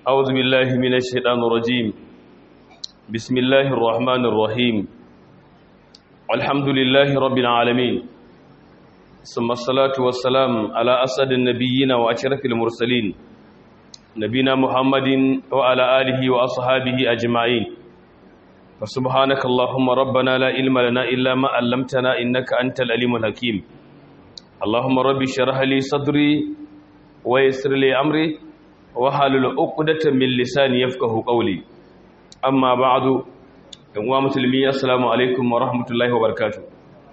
أعوذ بالله من الشيطان الرجيم بسم الله الرحمن الرحيم الحمد لله رب العالمين ثم الصلاة والسلام على أسد النبيين وأشرف المرسلين نبينا محمد وعلى آله وأصحابه أجمعين فسبحانك اللهم ربنا لا علم لنا إلا ما علمتنا إنك أنت العليم الحكيم اللهم رب اشرح لي صدري ويسر لي أمري وحلل عقدة من لساني يفقه قولي أما بعد أيها المسلمين السلام عليكم ورحمة الله وبركاته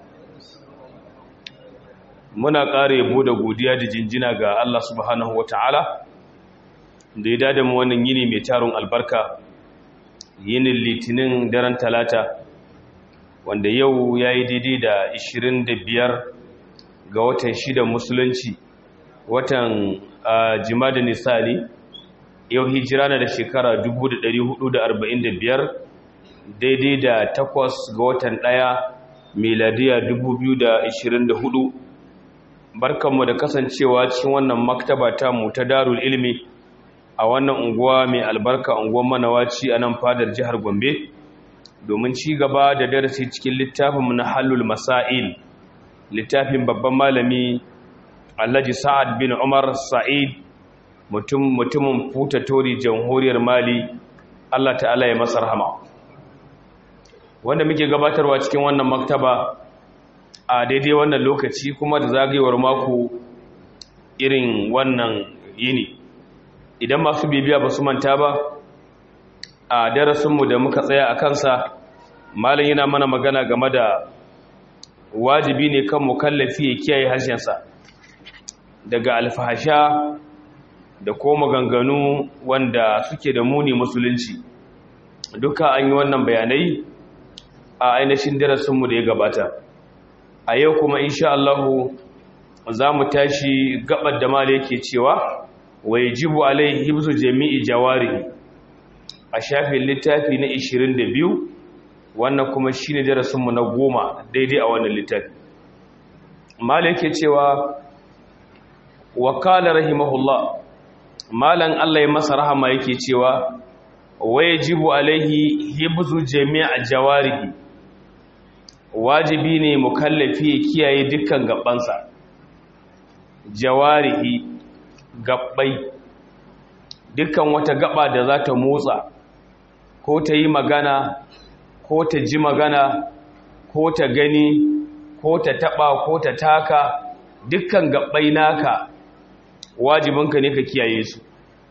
muna ƙara yabo da godiya da jinjina ga Allah subhanahu wa ta'ala da ya dada mu wannan yini mai tarin albarka yinin litinin daren talata wanda yau ya yi daidai da 25 ga watan shidan musulunci watan jimada nisani yau hijira na da shekara 1445 daidai da takwas ga watan ɗaya miladiya 2024 barkanmu da kasancewa cikin wannan maktaba ta mu ta darul ilmi a wannan unguwa mai albarka unguwar manawaci a nan fadar jihar gombe domin ci gaba da darasi cikin littafinmu na halul masail littafin babban malami alhaji sa'ad bin umar sa'id mutum mutumin futa tori jamhuriyar mali allah ta'ala ya masa rahama wanda muke gabatarwa cikin wannan maktaba a daidai wannan lokaci kuma da zagayewar mako irin wannan yini idan masu bibiya ba su manta ba a darasinmu da muka tsaya a kansa malin yana mana magana game da wajibi ne kan mukallafi ya kiyaye harshensa daga alfahasha da ko maganganu wanda suke da muni musulunci duka an yi wannan bayanai a ainihin darasinmu da ya gabata a yau kuma insha Allahu za mu tashi gabar da mala yake cewa wa yajibu alaihi hibzu jami'i jawarihi a shafin littafi na 22 wannan kuma shine darasin mu na goma daidai a wannan littafi mala yake cewa wa qala rahimahullah malan Allah ya masa rahama yake cewa wa yajibu alaihi hibzu jami'a jawarihi wajibi ne mukallafi ya kiyaye dukkan gabansa jawarihi gabbai dukkan wata gaba da za ta motsa ko ta yi magana ko ta ji magana ko ta gani ko ta taba ko ta taka dukkan gabbai naka wajibinka ne ka kiyaye su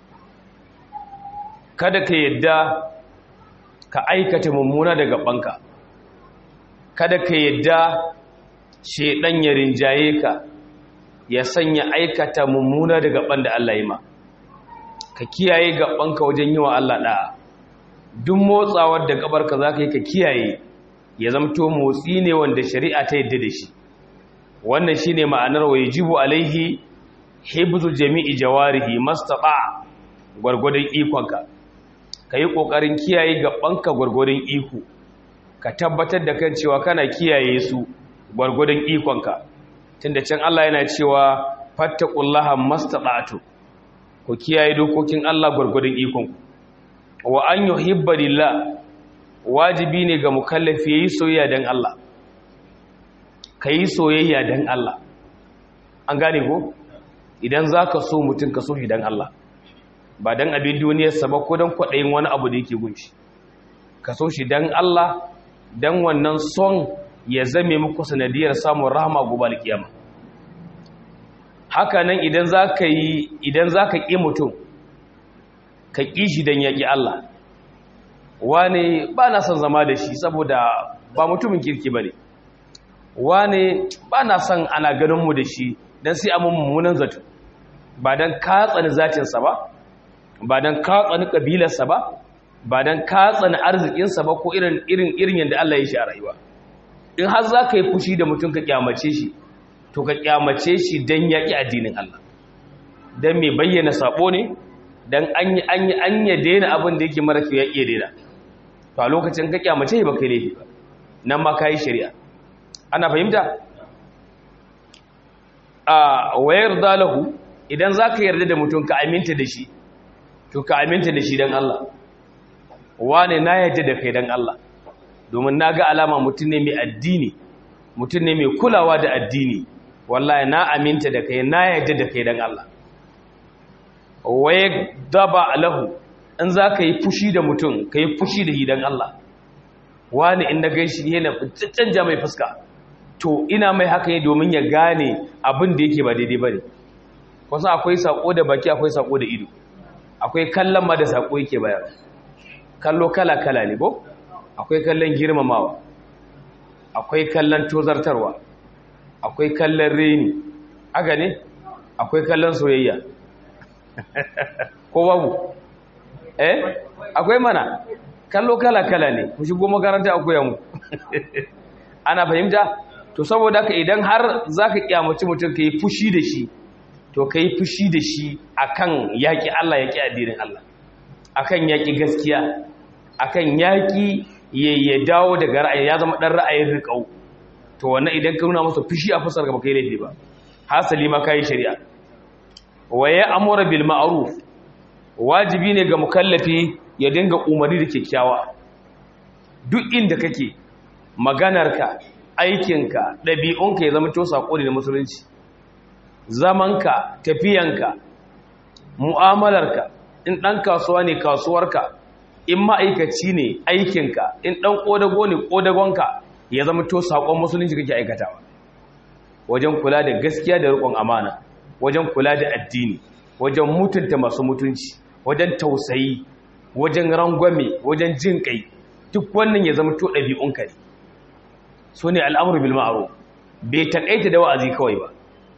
kada ka yadda ka aikata mummuna da gabanka kada ka yadda shedan ya rinjaye ka ya sanya aikata mummuna da gaban da Allah ya ma ka kiyaye gabanka wajen yi wa Allah da'a duk motsawar da gabarka za ka yi ka kiyaye ya zamto motsi ne wanda shari'a ta yadda da shi wannan shi ne ma'anar wa yajibu alaihi hibzu jami'i jawarihi mastata gwargwadon ikonka ka yi ƙoƙarin kiyaye gabanka gwargwadon iko ka tabbatar da kan cewa kana kiyaye su gwargwadon ikonka tunda can Allah yana cewa fattaqullaha mastata'tu ku kiyaye dokokin Allah gwargwadon ikonku wa an yuhibba lillah wajibi ne ga mukallafi yayi soyayya dan Allah kai soyayya dan Allah an gane ko idan zaka so mutun ka so shi dan Allah ba dan abin duniyar sa ba ko dan kwadayin wani abu da yake gunshi ka so shi dan Allah dan wannan son ya zame muku sanadiyar samun rahama gobe alkiyama haka nan idan zaka yi idan zaka ki mutum ka ki shi dan yaki Allah wane ba na son zama da shi saboda ba mutumin kirki bane wane ba na son ana ganin mu da shi dan sai amma mummunan zato ba dan ka tsani zatin sa ba ba dan ka tsani kabilar sa ba ba dan ka tsani arzikin sa ba ko irin irin irin yanda Allah ya shi a rayuwa in har za ka yi fushi da mutum ka kyamace shi to ka kyamace shi don yaƙi addinin Allah don mai bayyana sabo ne don an yi an yi an yi daina abin da yake mara ya iya daina to a lokacin ka kyamace ba kai laifi ba nan ma ka yi shari'a ana fahimta a wayar dalahu idan za ka yarda da mutum ka aminta da shi to ka aminta da shi dan Allah wane na yadda da kai dan Allah domin na ga alama mutum ne mai addini mutum ne mai kulawa da addini wallahi na aminta da kai na yadda da kai dan Allah waye daba lahu in za ka yi fushi da mutum ka yi fushi da hidan Allah wani in na gaishe yana canja mai fuska to ina mai haka ne domin ya gane abin da yake ba daidai ba ne wasu akwai sako da baki akwai sako da ido akwai kallon ma da sako yake bayar kallo kala-kala ne ko akwai kallon girmamawa akwai kallon tozartarwa akwai kallon reni aga ne akwai kallon soyayya ko babu eh akwai mana kallo kala-kala ne ku shigo makaranta akwai yamu ana fahimta to saboda ka idan har zaka kiyamaci mutum ka yi fushi da shi to ka yi fushi da shi akan yaƙi Allah yaƙi addinin Allah akan yaƙi gaskiya akan yaƙi ya dawo daga ra'ayi ya zama ɗan ra'ayin riƙau to wannan idan ka nuna masa fushi a fusar gaba kai laifi ba hasali ma kai shari'a wa ya amura bil ma'ruf wajibi ne ga mukallafi ya dinga umarni da kyakkyawa duk inda kake maganarka aikinka ɗabi'unka ya zama to sako ne na musulunci zamanka tafiyanka mu'amalarka in ɗan kasuwa ne kasuwarka in ma'aikaci ne aikinka in ɗan ƙodago ne ƙodagonka ya zama to saƙon musulunci kake aikatawa wajen kula da gaskiya da riƙon amana wajen kula da addini wajen mutunta masu mutunci wajen tausayi wajen rangwame wajen jin kai duk wannan ya zama to ɗabi'unka ne so ne al'amuru bil ma'ruf bai taƙaita da wa'azi kawai ba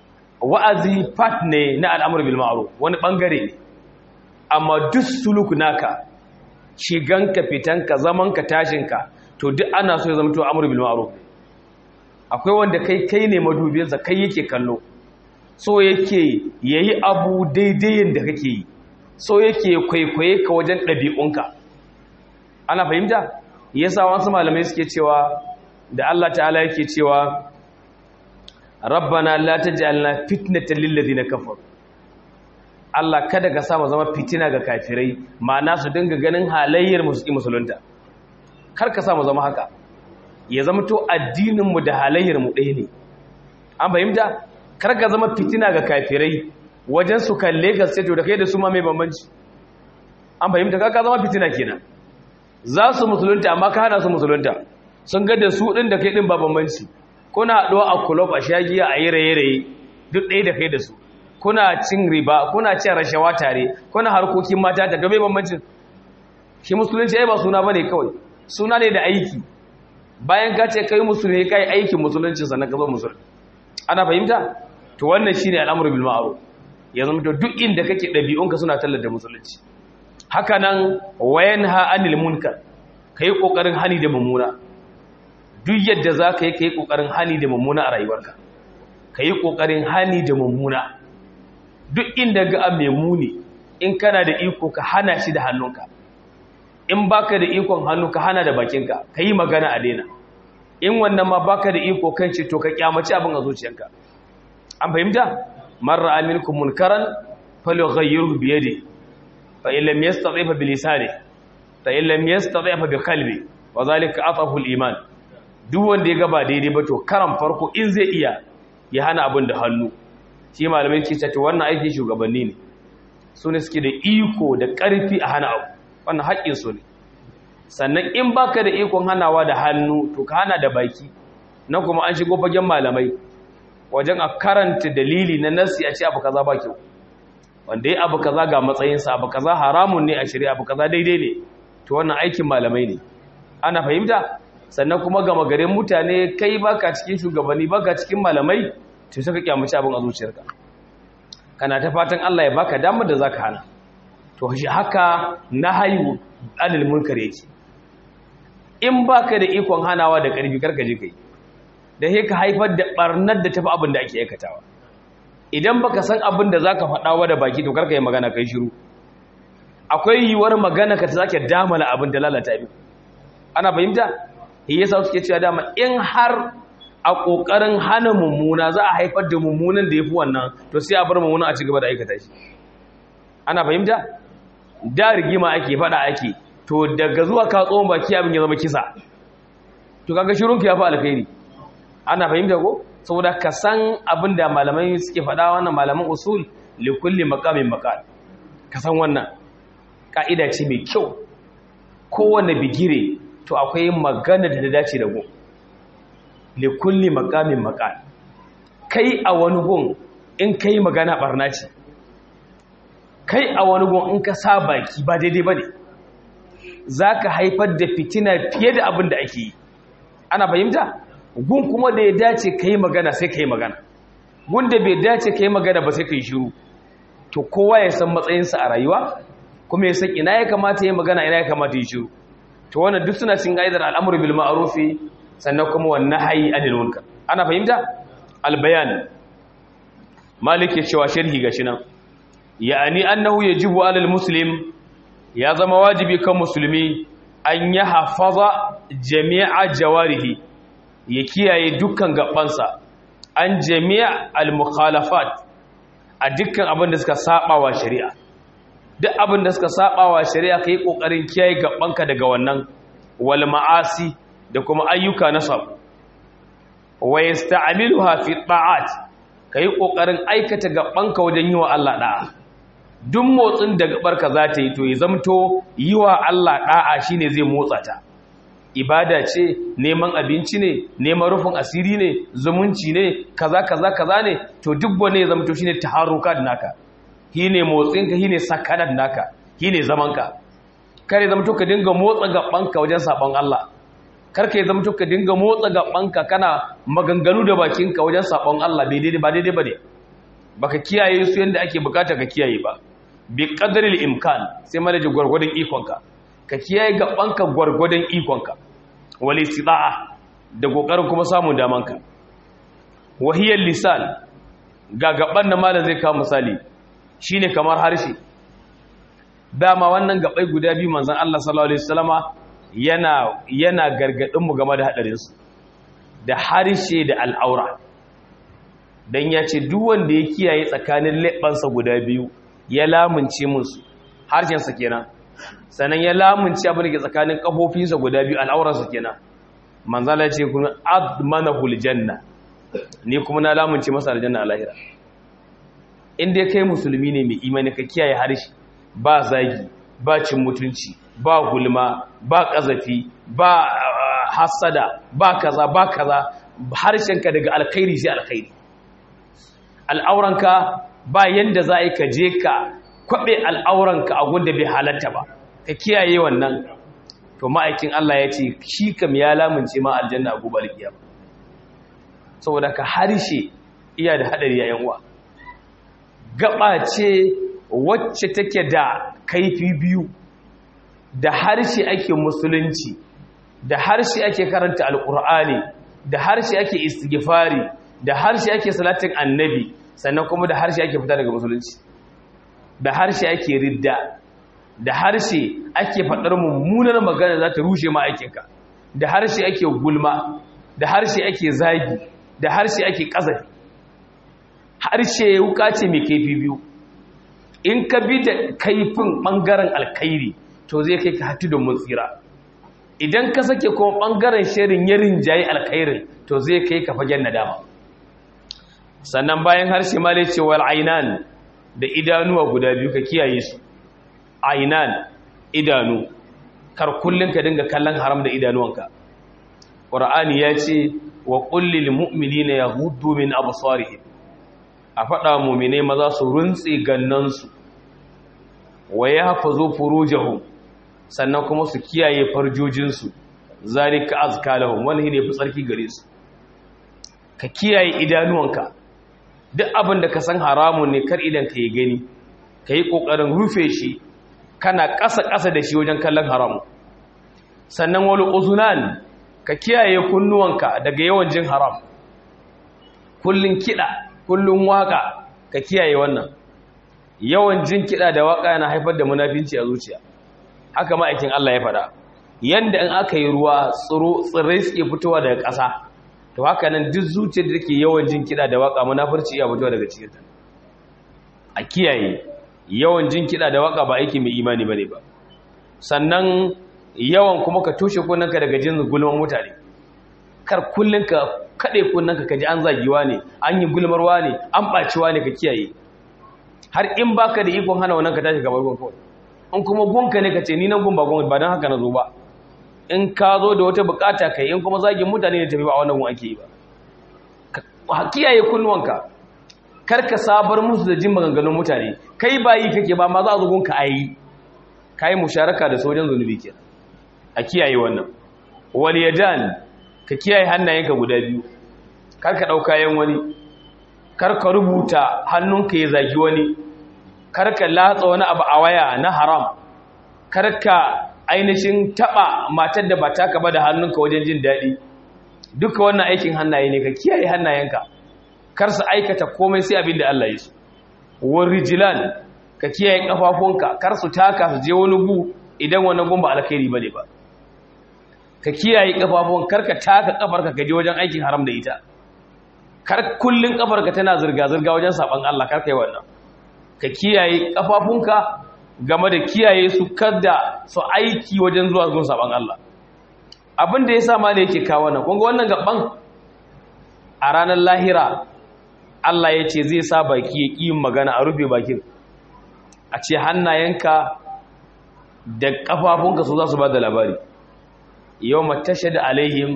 wa'azi part ne na al'amur bil ma'ruf wani bangare ne amma duk suluk naka shiganka fitanka zamanka tashinka to duk ana so ya zama to amur bil ma'ruf akwai wanda kai kai ne madubinsa kai yake kallo so yake yayi abu daidai yanda kake yi so yake kwaikwaye ka wajen ɗabi'unka ana fahimta yasa wasu malamai suke cewa da Allah ta'ala yake cewa rabbana la taj'alna fitnatan lil ladina kafaru Allah kada ka sa mu zama fitina ga kafirai ma'ana su dinga ganin halayyar musulmi musulunta kar ka sa mu zama haka ya zama to addinin mu da halayyar mu ɗaya ne an fahimta kar ka zama fitina ga kafirai wajen su kalle ka sai to da kai da su ma mai bambanci an fahimta kar ka zama fitina kenan za su musulunta amma ka hana su musulunta sun ga da su din da kai din ba bambanci kuna haɗuwa a kulob a shagiya a yi raye-raye duk ɗaya da kai da su kuna cin riba kuna cin rashawa tare kuna harkokin mata ta gabe bambancin shi musulunci ai ba suna ba ne kawai suna ne da aiki bayan ka ce kai musulmi kai aikin musulunci sannan ka zo musulmi ana fahimta to wannan shine al'amuru bil ma'ruf ya zama to duk inda kake ɗabi'unka suna tallata musulunci haka nan wayanha anil munkar kai kokarin hani da mummuna duk yadda za ka yi ka yi ƙoƙarin hani da mummuna a rayuwarka ka yi ƙoƙarin hani da mummuna duk inda ga mai muni in kana da iko ka hana shi da hannunka in baka da ikon hannu ka hana da bakinka ka yi magana a daina in wannan ma baka da iko kan ce to ka kyamaci abin a zuciyanka an fahimta marra aminkum munkaran falyughayyirhu bi yadihi fa in lam yastati fa bi lisanihi fa in lam yastati fa bi qalbi wa zalika atafu al-iman duk wanda ya gaba daidai ba to karan farko in zai iya ya hana abin da hannu shi malamai ce to wannan aiki shugabanni ne su ne suke da iko da ƙarfi a hana abu wannan haƙƙin su ne sannan in baka da ikon hanawa da hannu to ka hana da baki na kuma an shigo fagen malamai wajen a karanta dalili na nasi a ce abu kaza ba kyau wanda ya abu kaza ga matsayinsa abu kaza haramun ne a shari'a abu kaza daidai ne to wannan aikin malamai ne ana fahimta sannan kuma gama garin mutane kai baka cikin shugabanni baka cikin malamai to suka kyamaci abin a zuciyarka kana ta fatan Allah ya baka damar da zaka hana to shi haka nahayu anil munkar yake in baka da ikon hanawa da karfi karka je kai da sai ka haifar da barnar da tafi abin da ake aikatawa idan baka san abin da zaka faɗa wa da baki to karka yi magana kai shiru akwai yiwuwar magana ka ta zake damala abin da lalata bi ana fahimta shi yasa suke cewa dama in har a kokarin hana mummuna za a haifar da mummunan da yafi wannan to sai a bar mummuna a cigaba da aikata shi ana fahimta da rigima ake fada ake to daga zuwa ka tsohon baki abin ya zama kisa to kaga shirunka ya fi alkhairi ana fahimta ko saboda ka san abin da malamai suke fada wannan malaman usul li kulli maqamin maqal ka san wannan ka'ida ce mai kyau kowanne bigire to akwai magana da ta dace da gun li kulli maqamin maqal kai a wani gun in kai magana barna ce kai a wani gun in ka sa baki ba daidai bane zaka haifar da fitina fiye da abin da ake yi ana fahimta gun kuma da ya dace kai magana sai kai magana gun da bai dace kai magana ba sai kai shiru to kowa ya san matsayinsa a rayuwa kuma ya san ina ya kamata ya magana ina ya kamata ya shiru to wannan duk suna cin gaidar al'amru bil ma'ruf sannan kuma wan nahyi anil munkar ana fahimta al bayan malik ya cewa sharhi gashi nan ya'ani annahu yajibu alal muslim ya zama wajibi kan musulmi an ya hafaza jami'a jawarihi ya kiyaye dukkan gabansa an jami'a al mukhalafat a dukkan abin da suka saba wa shari'a duk abin da suka saba wa shari'a kai kokarin kiyaye gabanka daga wannan wal ma'asi da kuma ayyuka na sabo wa yasta'miluha fi ta'at kai kokarin aikata gabanka wajen yi wa Allah da'a duk motsin da gabarka za ta yi to ya zamto yi wa Allah da'a shine zai motsa ta ibada ce neman abinci ne neman rufin asiri ne zumunci ne kaza kaza kaza ne to duk wani ya zamto shine taharrukat naka shine motsinka shine sakanan naka shine zamanka kare zamto ka dinga motsa gabanka wajen sabon Allah karka ya zamto ka dinga motsa gabanka kana maganganu da bakinka wajen sabon Allah bai daidai ba daidai bane baka kiyaye su yanda ake bukata ka kiyaye ba bi qadril imkan sai manaji gwargwadon ikonka ka kiyaye gabanka gwargwadon ikonka wal istida'a da kokarin kuma samun damanka wahiyar lisan ga gaban na malam zai kawo misali shine kamar harshe dama wannan gabai guda biyu manzon Allah sallallahu alaihi wasallama yana yana gargadin mu game da hadarin su da harshe da al'aura dan ya ce duk wanda ya kiyaye tsakanin leɓansa guda biyu ya lamunce musu harshen sa kenan sannan ya lamunce abin da ke tsakanin kafofinsa guda biyu al'aurarsa kenan manzon Allah ya ce kun admanahul janna ni kuma na lamunce masa aljanna a lahira in dai kai musulmi ne mai imani ka kiyaye harshe ba zagi ba cin mutunci ba gulma ba kazafi ba hasada ba kaza ba kaza harshenka daga alkhairi sai alkhairi al'auranka ba yanda za a yi ka je ka kwaɓe al'auranka a gunda bai halatta ba ka kiyaye wannan to ma'aikin Allah ya ce shi kam ya lamunce ma aljanna a gobar kiyama saboda ka harshe iya da haɗari yayin uwa gaba ce wacce take da kaifi biyu da harshe ake musulunci da harshe ake karanta alkur'ani da harshe ake istighfari da harshe ake salatin annabi sannan kuma da harshe ake fita daga musulunci da harshe ake ridda da harshe ake faɗar mummunar magana za ta rushe ma'aikinka da harshe ake gulma da harshe ake zagi da harshe ake ƙazafi harshe wuka ce mai kaifi biyu in ka bi da kaifin ɓangaren alkhairi to zai kai ka hatu da mutsira idan ka sake kuma ɓangaren shirin ya rinjaye alkhairin to zai kai ka fagen nadama sannan bayan harshe ma dai ce wal ainan da idanuwa guda biyu ka kiyaye su ainan idanu kar kullun ka dinga kallon haram da idanuwanka qur'ani ya ce wa qul lil mu'minina yaghuddu min absarihim a faɗa mummine maza su runtse gannansu wa ya hafazo furujahum sannan kuma su kiyaye farjojinsu zalika azka lahum wani ne fi tsarki gare su ka kiyaye idanuwanka duk abin da ka san haramun ne kar idan ka yi gani ka yi ƙoƙarin rufe shi kana ƙasa-ƙasa da shi wajen kallon haramu sannan wani uzunan ka kiyaye kunnuwanka daga yawan jin haram kullum kiɗa kullum waka ka kiyaye wannan yawan jin kiɗa da waka yana haifar da munafinci a zuciya haka ma'aikin Allah ya faɗa yanda in aka yi ruwa tsirrai suke fitowa daga ƙasa to haka nan duk zuciyar da take yawan jin kiɗa da waka munafurci ya fitowa daga cikin ta a kiyaye yawan jin kiɗa da waka ba aiki mai imani bane ba sannan yawan kuma ka toshe kunnanka daga jin gulman mutane kar kullun ka kade kunnanka kaji an zagiwa ne an yi gulmarwa ne an baciwa ne ka kiyaye har in baka da ikon hana wannan ka tashi gabar gon kawai in kuma gunka ne ka ce ni nan gun ba gun ba dan haka na zo ba in ka zo da wata bukata kai in kuma zagin mutane ne tafi ba wannan gun ake yi ba ka kiyaye kunnuwanka kar ka sabar musu da jin maganganun mutane kai ba yi kake ba ma za a zo gunka ayi kai musharaka da sojan zunubi kenan a kiyaye wannan wal yadan ka kiyaye hannayenka guda biyu kar ka dauka yan wani kar ka rubuta hannunka ya zagi wani kar ka latsa wani abu a waya na haram kar ka ainihin taba matar da ba taka ba da hannunka wajen jin daɗi duka wannan aikin hannaye ne ka kiyaye hannayenka kar su aikata komai sai abin da Allah ya so war rijlan ka kiyaye kafafunka kar su taka su je wani gu idan wani gun ba alkhairi bane ba ka kiyaye kafafun kar ka taka kafarka ka je wajen aikin haram da ita kar kullun kafarka tana zirga zirga wajen saban Allah kar kai wannan ka kiyaye kafafunka game da kiyaye su kada su aiki wajen zuwa gun saban Allah abin da yasa ma ne yake kawo wannan kun ga wannan gaban a ranar lahira Allah ya ce zai sa baki ya ƙi magana a rufe bakin a ce hannayenka da ƙafafunka su za su ba da labari yau matashe da alaihim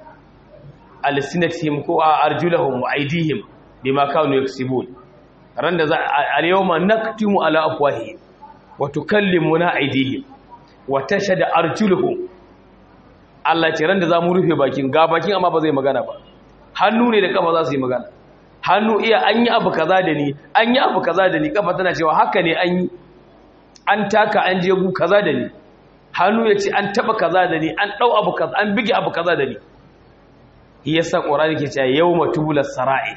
alisinatihim ko a arjulahum wa aidihim bi ma kanu yaksibun ran da za a yawma naktimu ala afwahihim wa tukallimuna aidihim wa tashhadu arjuluhum Allah ce ran da za mu rufe bakin ga bakin amma ba zai magana ba hannu ne da kafa za su yi magana hannu iya an yi abu kaza da ni an yi abu kaza da ni kafa tana cewa haka ne an yi an taka an je gu kaza da ni hannu ya ce an taba kaza da ni an dau abu kaza an bige abu kaza da ni yasa qur'ani ke cewa yawma tubula sara'i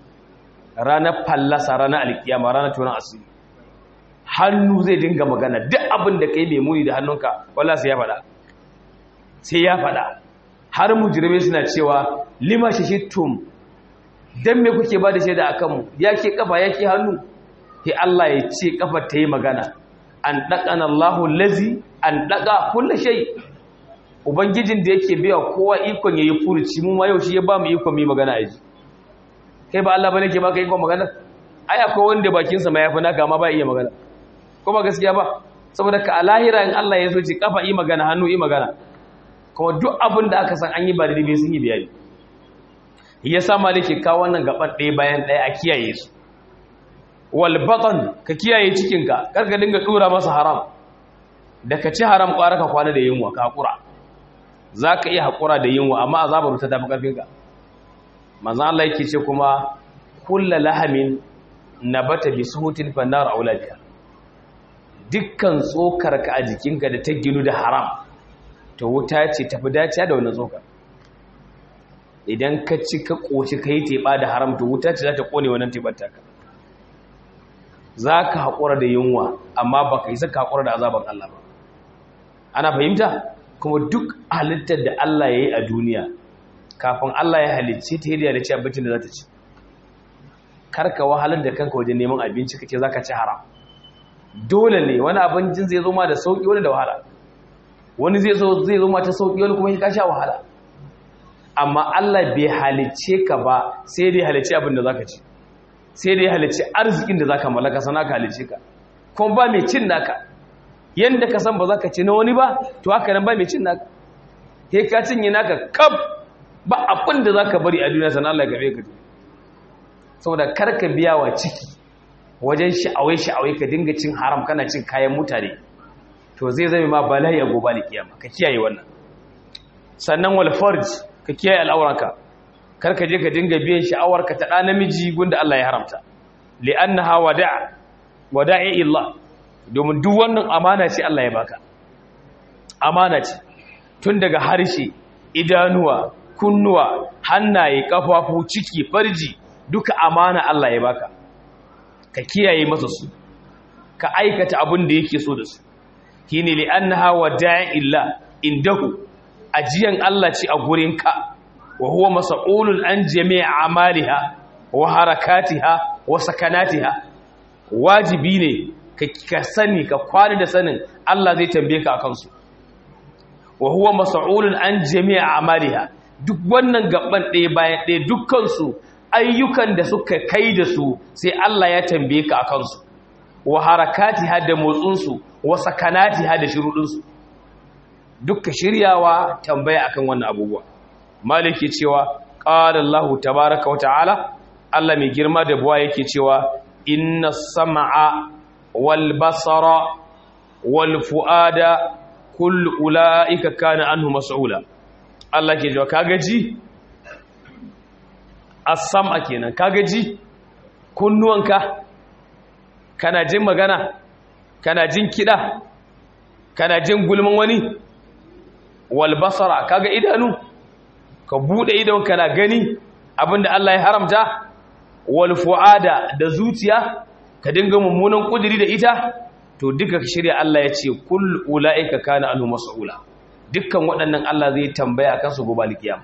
ranar fallasa ranar alkiyama ranar tunan asiri hannu zai dinga magana duk abin da kai mai muni da hannunka wallahi sai ya faɗa sai ya faɗa har mujirmai suna cewa lima shishittum dan me kuke ba da shaida akan mu yake kafa yake hannu sai Allah ya ce kafa ta yi magana an daqana Allahu allazi an daqa kullu shay ubangijin da yake biya kowa ikon yayi furuci mu ma yau shi ya ba mu ikon mu magana a ji kai ba Allah bane ke baka ikon magana ai akwai wanda bakin sa ma yafi naka amma ba iya magana ko ba gaskiya ba saboda ka a lahira in Allah ya so ce kafa yi magana hannu yi magana kuma duk abin da aka san an yi ba daidai sun yi bayani ya sa malike kawo wannan gaban ɗaya bayan ɗaya a kiyaye su wal batan ka kiyaye cikinka kar ka dinga dura masa haram da ka ci haram kwara ka kwana da yunwa ka hakura za ka iya hakura da yunwa amma azabar ta tafi karfinka manzon Allah yake ce kuma kulla lahamin nabata bi suhutin fannar auladiya dukkan tsokar ka a jikinka da ta ginu da haram to wuta ce tafi dacewa da wannan tsokar idan ka ci ka ƙoshi ka yi teɓa da haram to wuta ce za ta ƙone wannan teɓar taka za ka haƙura da yunwa amma ba ka yi saka haƙura da azaban Allah ba ana fahimta kuma duk halittar da Allah ya yi a duniya kafin Allah ya halicce ta hidiyar da ci abincin da za ta ci karka wahalar da kanka wajen neman abinci kake za ka ci haram dole ne wani abincin zai zo ma da sauƙi wani da wahala wani zai zo zai zo mata sauki wani kuma ya sha wahala amma Allah bai halice ka ba sai dai halice abin da zaka ci sai dai halice arzikin da zaka mallaka sana ka halice ka kuma ba mai cin naka yanda ka san ba zaka ci na wani ba to haka nan ba mai cin naka sai ka cinye naka kaf ba abin da zaka bari a duniya sana Allah ya gabe ka saboda kar ka biya wa ciki wajen sha'awai sha'awai ka dinga cin haram kana cin kayan mutane to zai zame ma bala'i a gobe alkiyama ka kiyaye wannan sannan wal farj ka kiyaye al'auranka kar ka je ka dinga biyan sha'awarka ta da namiji gunda Allah ya haramta li'annaha wada' wada'i illah domin duk wannan amana ce Allah ya baka amana ce tun daga harshe idanuwa kunnuwa hannaye kafafu ciki farji duka amana Allah ya baka ka kiyaye masa su ka aikata abin da yake so da su shine li annaha wada'in illa indahu ajiyan Allah ce a gurinka wa huwa mas'ulun an jami'i amaliha wa harakatiha wa sakanatiha wajibi ne ka sani ka kwani da sanin Allah zai tambaye ka akan su wa huwa mas'ulun an jami'a amaliha duk wannan gaban ɗaya bayan ɗaya dukkan su ayyukan da suka kai da su sai Allah ya tambaye ka akan su wa harakatiha da motsin su wa sakanatiha da shurudin su dukka shiryawa tambaya akan wannan abubuwa maliki cewa qala Allahu tabaaraka wa ta'ala Allah mai girma da buwa yake cewa inna sam'a wal basara wal fuada kullu ulaika kana anhu mas'ula Allah ke cewa kaga ji as-sam'a kenan kaga ji kunnuwanka kana jin magana kana jin kida kana jin gulman wani wal basara kaga idanu ka bude idon kana gani abinda Allah ya haramta wal fuada da zuciya ka dinga mummunan kudiri da ita to duka shirya Allah ya ce kul ulaika kana anhu mas'ula dukkan waɗannan Allah zai tambaya kan su gobe alkiyama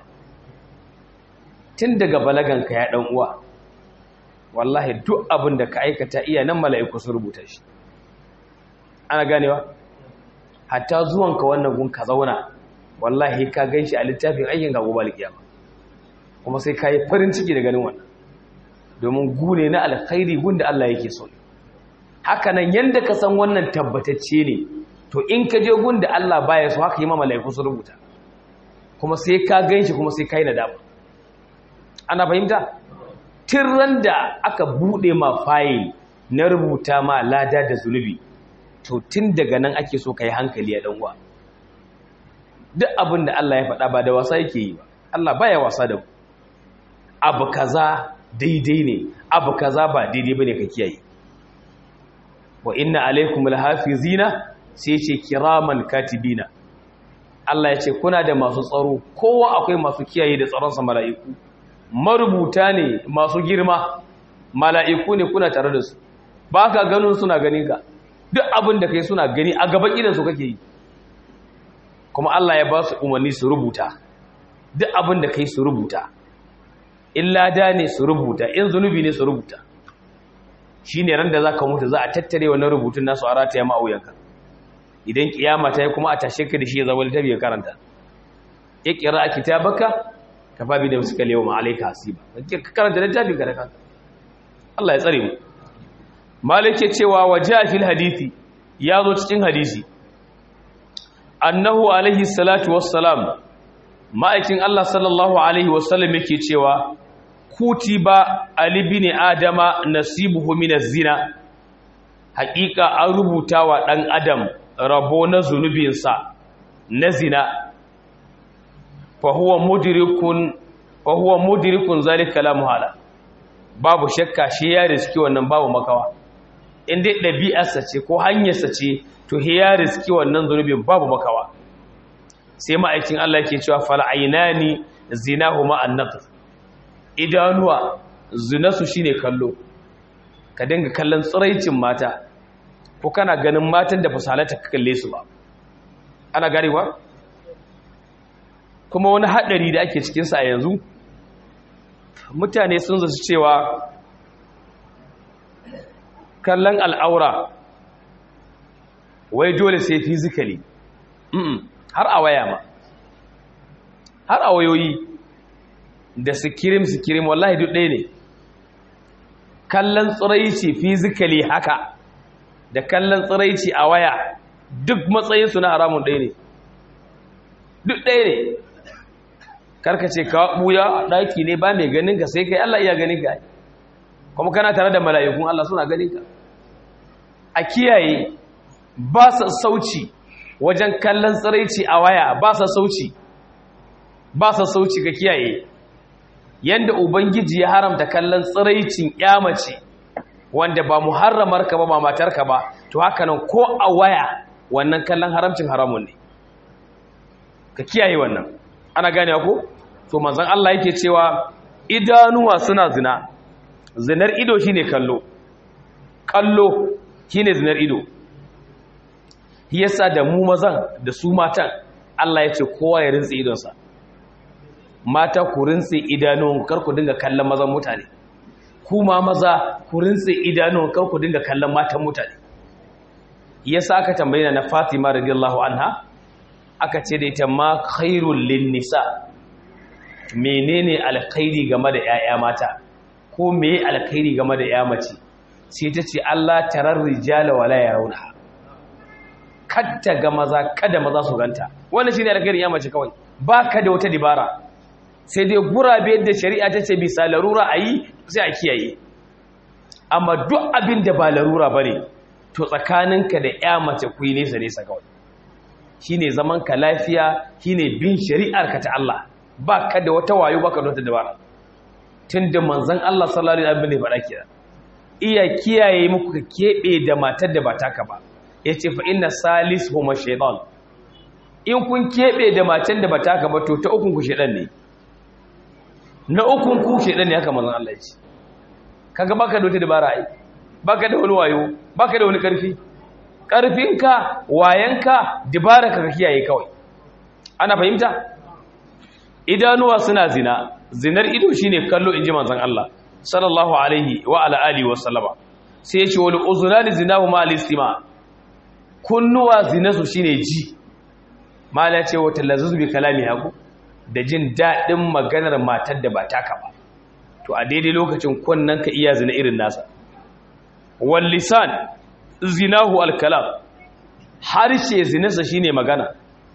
tun daga balaganka ya dan uwa wallahi duk abin da ka aikata iya nan mala'iku su rubuta shi ana ganewa hatta zuwanka wannan gun ka zauna wallahi ka ganshi a littafin aikin ga gobe alkiyama kuma sai ka yi farin ciki da ganin wannan domin gune na alkhairi gunda Allah yake so haka nan yanda ka san wannan tabbatacce ne to in ka je gunda Allah baya so haka yi ma malaiku su rubuta kuma sai ka ganshi kuma sai kai nadama ana fahimta tirran da aka bude ma fayil na rubuta ma lada da zunubi to tun daga nan ake so kai hankali ya dan uwa duk abin da Allah ya faɗa ba da wasa yake yi ba Allah baya wasa da mu abu kaza daidai ne abu kaza ba daidai bane ka kiyaye wa inna alaikum alhafizina sai ce kiraman katibina Allah ya ce kuna da masu tsaro kowa akwai masu kiyaye da tsaron sa mala'iku marubuta ne masu girma mala'iku ne kuna tare da su ba ka ganin suna ganin ka duk abin da kai suna gani a gaban idan su kake yi kuma Allah ya ba su umarni su rubuta duk abin da kai su rubuta in lada ne su rubuta in zunubi ne su rubuta shi ne ran da za ka mutu za a tattare wannan rubutun nasu a rataya ma'auyanka idan kiyama ta yi kuma a tashe ka da shi ya zama littafi ya karanta ya kira a kitabaka ka fabi da suka lewa ma'alaika hasiba ka karanta littafi ka da kanka Allah ya tsare mu malik ya cewa wa ja fil hadisi ya zo cikin hadisi annahu alaihi salatu wassalam ma'aikin Allah sallallahu alaihi wasallam yake cewa kutiba ali bin adama nasibuhu min zina haƙiƙa an rubuta wa ɗan adam rabo na zunubinsa na zina fa huwa mudrikun fa huwa mudrikun zalika la muhala babu shakka shi ya riski wannan babu makawa in dai ɗabi'arsa ce ko hanyarsa ce to ya riski wannan zunubin babu makawa sai ma'aikin Allah ke cewa fal'ainani zinahuma an-natr idanuwa zinasu shine kallo ka dinga kallon tsiraicin mata ko kana ganin matan da fasalata ka kalle su ba ana garewa kuma wani hadari da ake cikin sa yanzu mutane sun zasu cewa kallon al'aura wai dole sai physically har a waya ma har a wayoyi da sikirim sikirim wallahi duk ɗaya ne kallon tsiraici physically haka da kallon tsiraici a waya duk matsayinsu na haramun ɗaya ne duk ɗaya ne karkace ka ɓuya ɗaki ne ba mai ganin ka sai kai Allah iya ganin ka kuma kana tare da mala'ikun Allah suna ganin ka a kiyaye ba sa sauci wajen kallon tsiraici a waya ba sa sauci ba sa sauci ka kiyaye yanda ubangiji ya haramta kallon tsiraicin mace wanda ba muharramar ka ba ba matar ka ba to haka nan ko a waya wannan kallon haramcin haramun ne ka kiyaye wannan ana gane ko to manzon Allah yake cewa idanuwa suna zina zinar ido shine kallo kallo shine zinar ido yasa da mu mazan da su matan Allah ya ce kowa ya rintsi idonsa mata ku rintsi idanun kar ku dinga kallon mazan mutane kuma maza ku rintsi idanun kar ku dinga kallon matan mutane yasa aka tambaye na Fatima radiyallahu anha aka ce da ita ma khairul lin nisa menene alkhairi game da 'ya'ya mata ko meye alkhairi game da 'ya mace sai ta ce Allah tarar rijala wala yarawna kadda ga maza kada maza su ganta wannan shine alkhairin 'ya mace kawai baka da wata dibara sai dai gurabe da shari'a ta ce bisa larura ayi sai a kiyaye amma duk abin da ba larura bane to tsakaninka da 'ya mace ku yi nesa nesa kawai shine zaman ka lafiya shine bin shari'ar ka ta Allah ba ka da wata wayo ba ka da wata dabara tun da manzan Allah sallallahu alaihi wasallam ne faɗa kira iya kiyaye muku ka keɓe da matar da ba taka ba yace fa inna salis huma shaytan in kun keɓe da matar da ba taka ba to ta ukun ku shaytan ne na ukun ku shaytan ne haka manzan Allah ya ce kaga baka da wata dabara ai baka da wani wayo baka da wani karfi karfinka wayanka dabara ka kiyaye kawai ana fahimta idanuwa suna zina zinar ido shine kallo inji manzon Allah sallallahu alaihi wa ala alihi wa sallama sai ya ce wal uzunani zinahu ma al-istima kunnuwa zinasu shine ji mala ce wata lazuzu bi kalami haku da jin dadin maganar matar da ba taka ba to a daidai lokacin kunnan ka iya zina irin nasa wal lisan zinahu al-kalam harshe zinarsa shine magana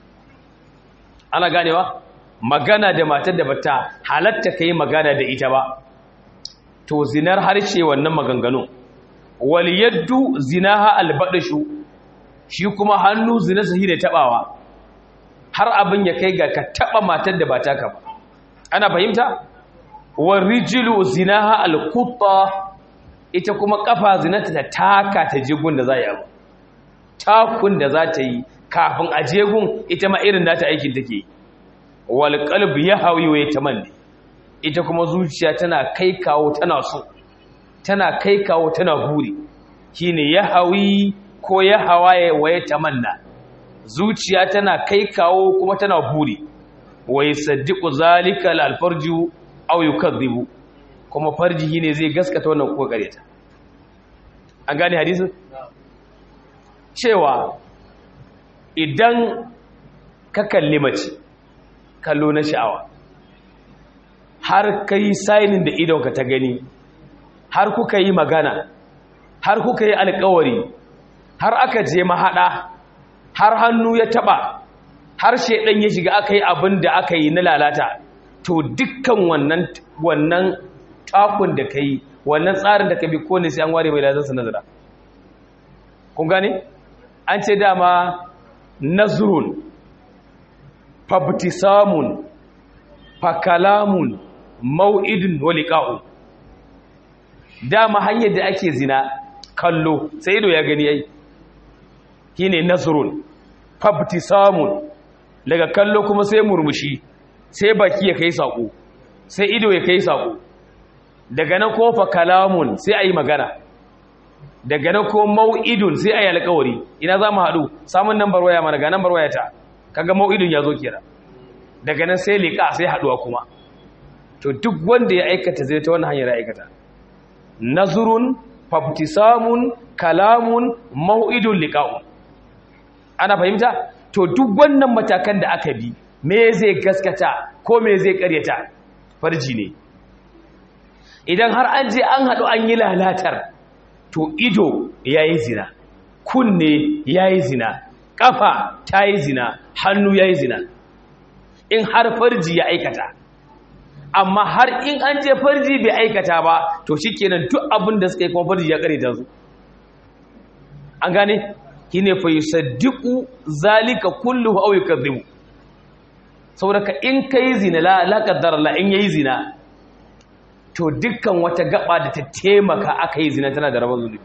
ana ganewa magana da matar da bata halatta kai magana da ita ba to zinar harshe wannan maganganu wal yaddu zinaha albadashu shi kuma hannu zina sahi da tabawa har abin ya kai ga ka taba matar da bata ka ba ana fahimta wal rijlu zinaha alqutta ita kuma kafa zinata ta taka ta jigun da za yi abu takun da za ta yi kafin a jegun ita ma irin nata aikin take yi wal qalbi yahwi wa yatamanni ita kuma zuciya tana kai kawo tana so tana kai kawo tana buri shine yahwi ko yahawaye wa yatamanna zuciya tana kai kawo kuma tana buri wa yasaddiqu zalika al farju aw yukadhibu kuma farji ne zai gaskata wannan ko kareta an gane hadisin cewa idan ka kalli mace kallo na sha'awa har ka yi sainin da idonka ta gani har kuka yi magana har kuka yi alkawari har aka je mahaɗa har hannu ya taɓa har shaidan ya shiga aka yi abin da aka yi na lalata to dukkan wannan wannan takun da ka yi wannan tsarin da ka bi ko ne sai an ware mai lazansa nazara kun gane an ce dama nazrun fabtisamun fakalamun mau'idun waliqa'u dama hanyar da ake zina kallo sai ido ya gani yayi shine nazrun fabtisamun daga kallo kuma sai murmushi sai baki ya kai sako sai ido ya kai sako daga nan ko fakalamun sai ayi magana daga nan ko mau'idun sai ayi alƙawari ina za mu haɗu samun nambar waya mana ga nambar waya ta kaga mau'idun ya zo kira daga nan sai liƙa sai haɗuwa kuma to duk wanda ya aikata zai ta wannan hanyar ya aikata nazurun fabtisamun kalamun mau'idun liqa'u ana fahimta to duk wannan matakan da aka bi me zai gaskata ko me zai karyata farji ne idan har an je an haɗu an yi lalatar to ido yayi zina kunne yayi zina kafa tayi zina hannu yayi zina in har farji ya aikata amma har in an je farji bai aikata ba to shikenan duk abin da suka yi kuma farji ya kare ta su an gane shine fa yusaddiqu zalika kulluhu aw yukadhibu saboda ka in kai zina la la qaddara la in yayi zina to dukkan wata gaba da ta taimaka aka yi zina tana da rabon zulubi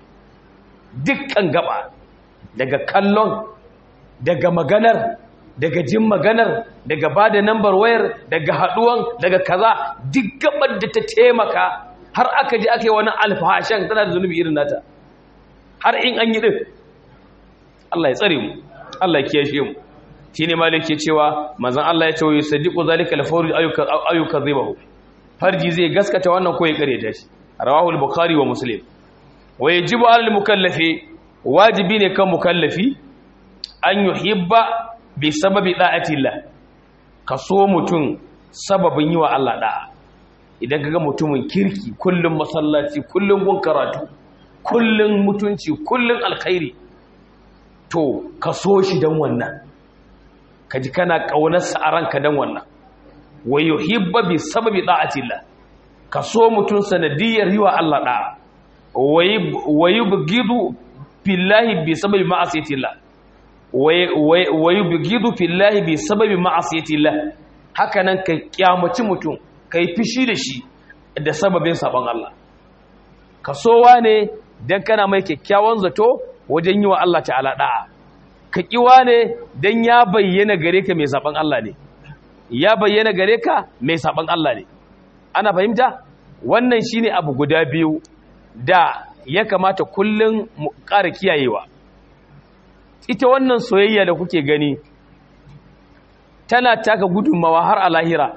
dukkan gaba daga kallon daga maganar daga jin maganar daga ba da nambar wayar daga haduwan daga kaza duk gabar da ta taimaka har aka ji aka yi wani alfahashan tana da zunubi irin nata har in an yi din Allah ya tsare mu Allah ya kiyashe mu shine malik ke cewa manzon Allah ya ce wa yusaddiqu zalika al-fawr ayyuka ayyuka zibahu farji zai gaskata wannan ko ya kare ta shi rawahu al-bukhari wa muslim wa yajibu al-mukallafi wajibi ne kan mukallafi an yuhibba bi sababi da'atillah ka so mutum sababin yi wa Allah da'a idan kaga mutumin kirki kullum masallaci kullum gun karatu kullum mutunci kullum alkhairi to ka so shi dan wannan kaji kana kaunarsa a ranka dan wannan wa yuhibba bi sababi da'atillah ka so mutum sanadiyar yi wa Allah da'a wa yubghidu fillahi bi sababi ma'asiyatillah wa yubghidu fillahi bi sababi ma'asiyatillah haka nan ka kyamaci mutum kai fishi da shi da sababin sabon Allah ka sowa ne dan kana mai kyakkyawan zato wajen yi wa Allah ta'ala da'a ka kiwa ne dan ya bayyana gare ka mai sabon Allah ne ya bayyana gare ka mai sabon Allah ne ana fahimta wannan shine abu guda biyu da ya kamata kullum mu ƙara kiyayewa ita wannan soyayya da kuke gani tana taka gudunmawa har a lahira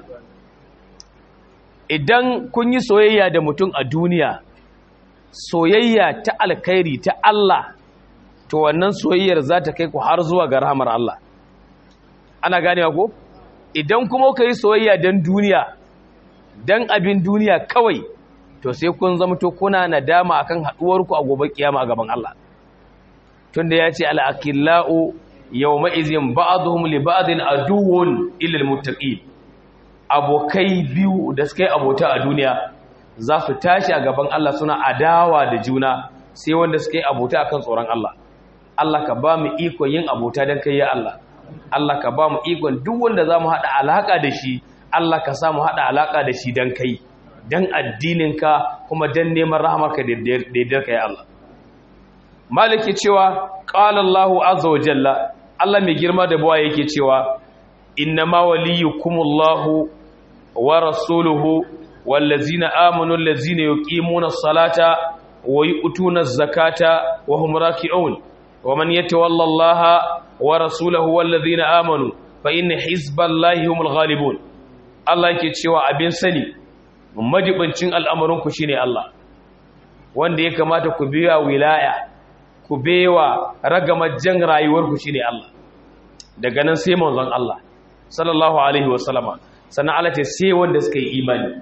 idan kun yi soyayya da mutum a duniya soyayya ta alkhairi ta Allah to wannan soyayyar za ta kai ku har zuwa ga rahamar Allah ana ganewa ko idan kuma ka yi soyayya don duniya don abin duniya kawai to sai kun zama to kuna nadama akan haduwarku a gobe kiyama a gaban Allah tunda ya ce al-aqillau yawma izin ba'dhum li ba'din aduwwun illa al-muttaqin abokai biyu da suka yi abota a duniya za su tashi a gaban Allah suna adawa da juna sai wanda suka yi abota akan tsoron Allah Allah ka ba mu ikon yin abota don kai ya Allah Allah ka ba mu ikon duk wanda za mu haɗa alaƙa da shi Allah ka sa mu haɗa alaƙa da shi don kai don addininka kuma don neman rahamarka daidai ka ya Allah maliki cewa ƙala Allahu azza wa jalla Allah mai girma da bawa yake cewa innama waliyukumullahu wa rasuluhu wallazina amanu allazina yuqimuna as-salata wa yu'tuna az-zakata wa hum raki'un wa man yatawalla Allah wa rasulahu wallazina amanu fa inna hizballahi humul ghalibun Allah yake cewa abin sani majibincin al'amurinku shine Allah wanda ya kamata ku biya wilaya ku bewa ragamar jan rayuwarku shine Allah daga nan sai manzon Allah sallallahu alaihi wasallama sannan Allah ce sai wanda suka yi imani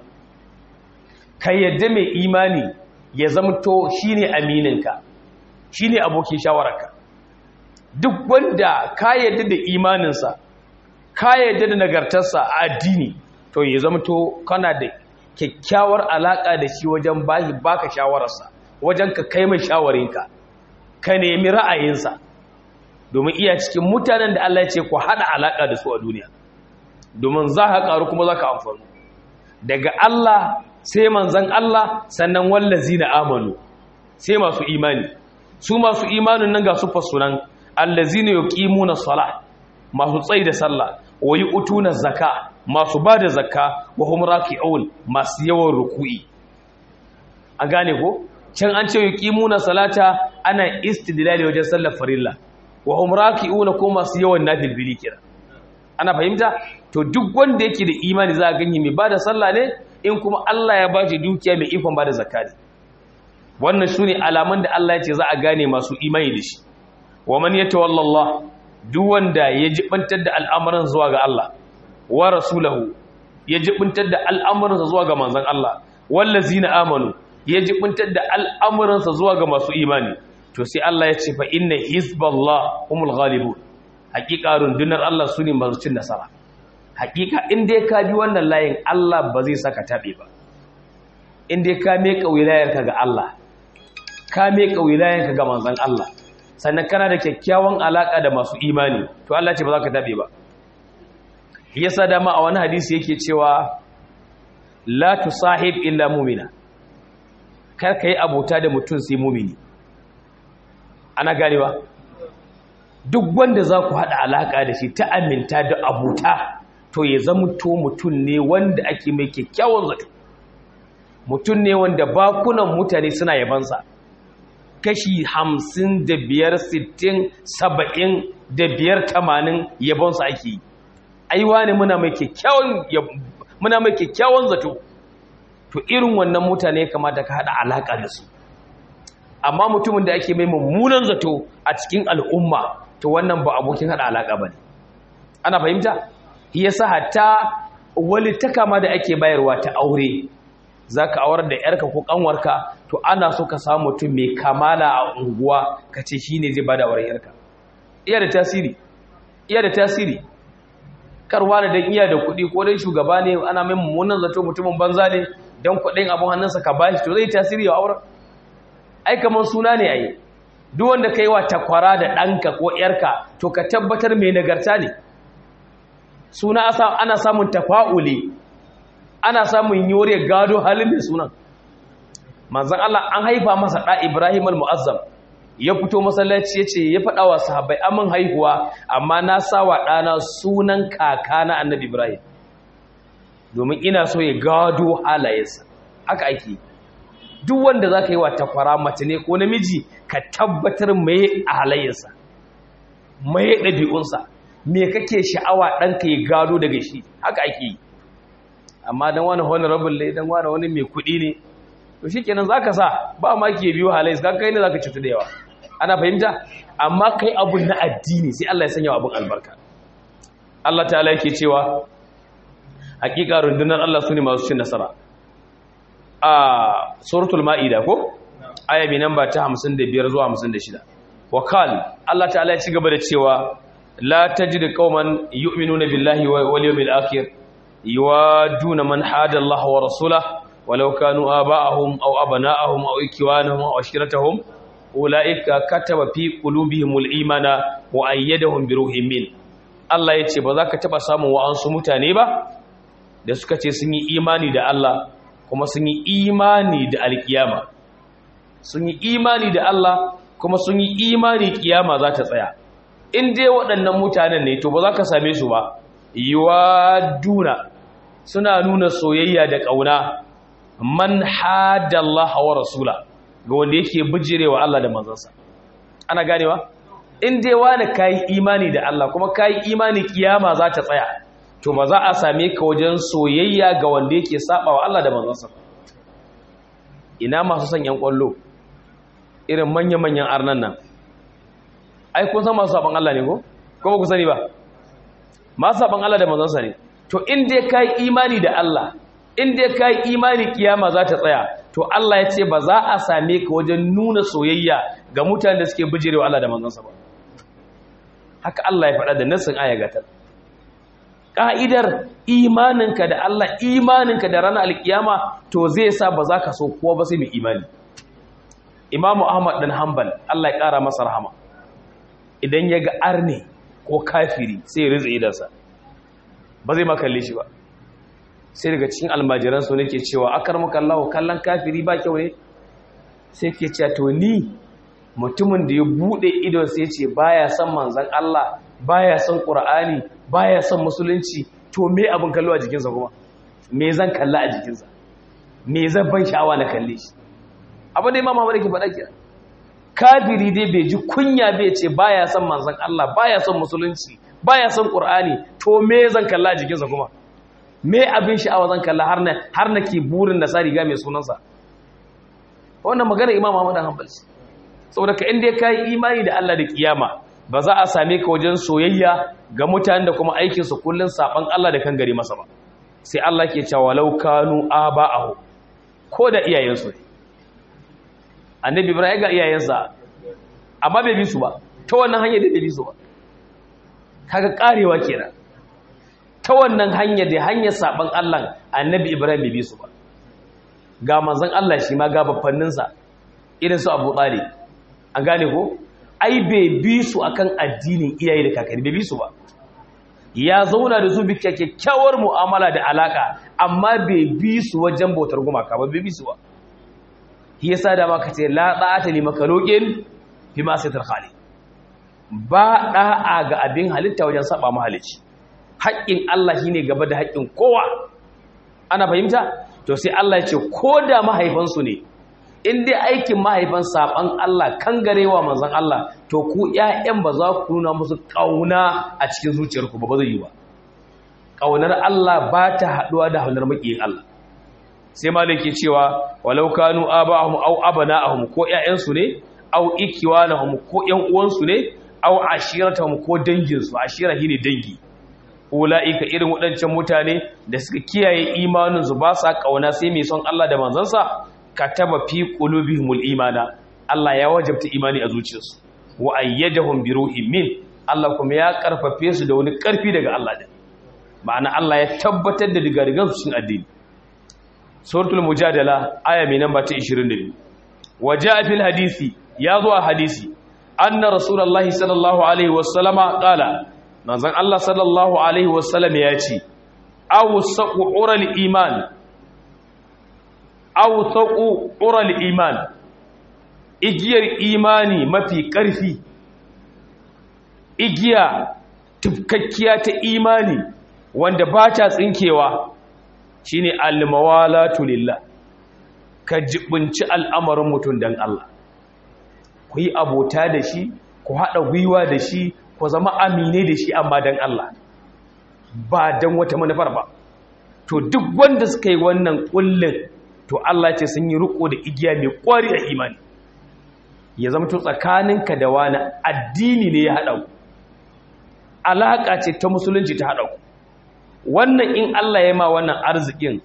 ka yadda mai imani ya zamto shine amininka shine abokin shawararka duk wanda ka yadda da imaninsa ka yadda da nagartarsa a addini to ya zamto kana da kyakkyawar alaka da shi wajen bahi baka shawararsa wajen ka kai mai shawarinka ka nemi ra'ayinsa domin iya cikin mutanen da Allah ya ce ku hada alaka da su a duniya domin za ka karu kuma za ka amfani daga Allah sai manzan Allah sannan wallazi na amanu sai masu imani su masu imanin nan ga su fasunan allazi ne yuqimuna salah masu tsayi da sallah wa yu'tuna zakka masu bada zakka wa hum raki'un masu yawan ruku'i a gane ko can an ce yuqimuna salata ana istidlali wajen sallar farilla wa hum raki'una ko masu yawan nafilbili kira ana fahimta to duk wanda yake da imani za a ganye mai bada sallah ne in kuma Allah ya bashi dukiya mai ikon bada zakka wannan sune alaman da Allah ya ce za a gane masu imani da shi wa man yatawalla Allah duk wanda ya jibantar da al'amuran zuwa ga Allah wa rasulahu ya jibintar da al'amuransa zuwa ga manzon Allah wallazina amanu ya jibintar da al'amuransa zuwa ga masu imani to sai Allah ya ce fa inna hizballah humul ghalibun hakika rundunar Allah sune masu cin nasara hakika in dai ka bi wannan layin Allah ba zai saka tabe ba in dai ka meka wilayarka ga Allah ka meka wilayarka ga manzon Allah sannan kana da kyakkyawan alaka da masu imani to Allah ce ba za ka tabe ba yasa dama a wani hadisi yake cewa la tusahib illa mu'mina kar ka yi abota da mutum sai mumini ana ganewa duk wanda za ku haɗa alaƙa da shi ta aminta da abota to ya zama to mutum ne wanda ake mai kyakkyawan zato mutum ne wanda bakunan mutane suna yabansa kashi hamsin da biyar sittin saba'in da biyar tamanin yabonsa ake yi aiwa ne muna mai kyakkyawan zato to irin wannan mutane kamata ka haɗa alaƙa da su amma mutumin da ake mai mummunan zato a cikin al'umma to wannan ba abokin hada alaka bane ana fahimta yasa hatta wali takama da ake bayarwa ta aure zaka aurar da yarka ko kanwarka to ana so ka samu mutum mai kamala a unguwa kace shine zai bada auren yarka iya da tasiri iya da tasiri karwa da dan iya da kuɗi ko dan shugaba ne ana mai mummunan zato mutumin banza ne dan kuɗin abun hannunsa ka bashi to zai tasiri a auren ai kamar suna ne ai duk wanda kai wa takwara da ɗanka ko ƴarka to ka tabbatar mai nagarta ne suna ana samun tafa'uli ana samun yore gado halin mai sunan manzon Allah an haifa masa ɗa Ibrahim al-Mu'azzam ya fito masallaci ya ce ya faɗa wa sahabbai amin haihuwa amma na sa wa ɗana sunan kaka na annabi Ibrahim domin ina so ya gado halayensa haka ake yi duk wanda za ka yi wa takwara mace ne ko namiji ka tabbatar mai a halayensa mai ɗabi'unsa me kake sha'awa ɗanka ya gado daga shi haka ake yi amma don wani honorable ne don wani wani mai kuɗi ne to shi kenan za ka sa ba ma ke biyu halayensa ka kai ne za ka cutu da yawa ana fahimta amma kai abun na addini sai Allah ya sanya abun albarka Allah ta'ala yake cewa hakika rundunar Allah su ne masu cin nasara a suratul ma'ida ko aya mai namba ta 55 zuwa 56 wa qal Allah ta'ala ya ci gaba da cewa la tajidu qauman yu'minuna billahi wal yawmil akhir yuwaduna man hada Allah wa rasulahu walau kanu aba'ahum aw abana'ahum aw ikwanahum aw ashiratahum ulaika kataba fi qulubihimul imana wa ayyadahum bi ruhin min Allah yace ba za ka taba samun wa'ansu mutane ba da suka ce sun yi imani da Allah kuma sun yi imani da alkiyama sun yi imani da Allah kuma sun yi imani kiyama za ta tsaya in dai waɗannan mutanen ne to ba za ka same su ba yiwa duna suna nuna soyayya da ƙauna man hadallah wa rasula ga wanda yake bijirewa Allah da manzansa ana ganewa in dai wani kayi imani da Allah kuma kayi imani kiyama za ta tsaya to ba za a same ka wajen soyayya ga wanda yake saba wa Allah da manzansa ina masu son yan kwallo irin manya-manyan arnan nan ai kun san masu saban Allah ne ko ko ba ku sani ba masu saban Allah da manzansa ne to in dai kai imani da Allah in dai kai imani kiyama za ta tsaya to Allah ya ce ba za a same ka wajen nuna soyayya ga mutanen da suke bijirewa Allah da manzansa ba haka Allah ya faɗa da nassin aya gatar ƙa'idar imaninka da Allah imaninka da ranar alkiyama to zai sa ba za ka so kowa ba sai mai imani imamu ahmad ɗan hanbal Allah ya ƙara masa rahama idan ya ga arne ko kafiri sai ya rizu idansa ba zai makalle shi ba sai daga cikin almajiransu ne ke cewa akar makallahu kallon kafiri ba kyau ne sai ke cewa to ni mutumin da ya buɗe idon sai ce baya son manzan Allah baya son Qur'ani baya son musulunci to me abin kallo a jikinsa kuma me zan kalla a jikinsa me zan ban sha'awa na kalle shi abin da Imam Ahmad yake faɗa kira kafiri dai bai ji kunya bai ce baya son manzan Allah baya son musulunci baya son Qur'ani to me zan kalla a jikinsa kuma me abin sha'awa zan kalla har na har nake burin na sa riga mai sunansa wannan magana Imam Ahmad Hanbali saboda ka inda ka yi imani da Allah da kiyama ba za a same ka wajen soyayya ga mutanen da kuma aikinsu kullum saban Allah da kan gari masa ba sai Allah ke cewa law kanu aba'ahu ko da iyayensu ne annabi Ibrahim ga iyayensa amma bai bi su ba ta wannan hanyar da bai bi su ba kaga karewa kenan ta wannan hanyar da hanyar saban Allah annabi Ibrahim bai bi su ba ga manzon Allah shi ma ga baffanninsa irin su Abu Talib an gane ko ai bai bi su akan addinin iyaye da kakanni bai bi su ba ya zauna da su bi kyakkyawar mu'amala da alaka amma bai bi su wajen bautar gumaka ba bai bi su ba shi yasa da maka ce la da'ata li makhluqin fi ma sayyidul khaliq ba da'a ga abin halitta wajen saba mahalicci haƙƙin Allah shine gaba da haƙƙin kowa ana fahimta to sai Allah ya ce ko da mahaifansu ne in dai aikin mahaifan saban Allah kan garewa manzon Allah to ku ƴaƴan ba za ku nuna musu ƙauna a cikin zuciyarku ba ba zai yi ba ƙaunar Allah ba ta haɗuwa da haunar maƙiyin Allah sai malik ke cewa walau kanu aba'ahum aw abana'ahum ko ƴaƴansu ne aw ikiwanahum ko ƴan uwansu ne aw ashiratahum ko dangin su ashira shine dangi ulaika irin waɗancan mutane da suka kiyaye imanin su ba sa kauna sai mai son Allah da manzansa kataba fi qulubihimul imana Allah ya wajabta imani a zuciyarsu wa ayyadahum bi ruhin min Allah kuma ya karfafe su da wani karfi daga Allah din ma'ana Allah ya tabbatar da digadigan su cikin addini suratul mujadala aya mai namba ta 22 waja'a fil hadisi ya zo a hadisi anna rasulullahi sallallahu alaihi wasallama qala manzon Allah sallallahu alaihi wasallam ya ce aw saqu ural iman aw saqu ural iman igiyar imani mafi ƙarfi igiya tufkakkiya ta imani wanda ba ta tsinkewa shine almawalatu lillah ka jibinci al'amarin mutum dan Allah ku yi abota da shi ku haɗa gwiwa da shi ku zama amine da shi amma dan Allah ba dan wata manufar ba to duk wanda suka yi wannan kullin to Allah ce sun yi riko da igiya mai kwari a imani ya zama to tsakaninka da wani addini ne ya haɗa ku alaƙa ce ta musulunci ta haɗa ku wannan in Allah ya ma wannan arzikin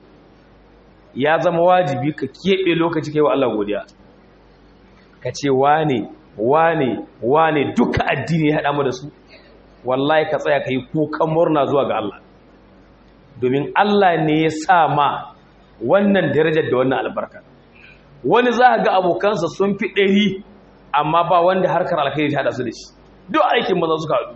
ya zama wajibi ka keɓe lokaci kai wa Allah godiya ka ce wane wane wane duka addini ya haɗa mu da su wallahi ka tsaya ka yi kukan murna zuwa ga Allah domin Allah ne ya sa ma wannan darajar da wannan albarka wani za ga abokansa sun fi ɗari amma ba wanda harkar alkhairi ta haɗa su da shi duk aikin maza suka haɗu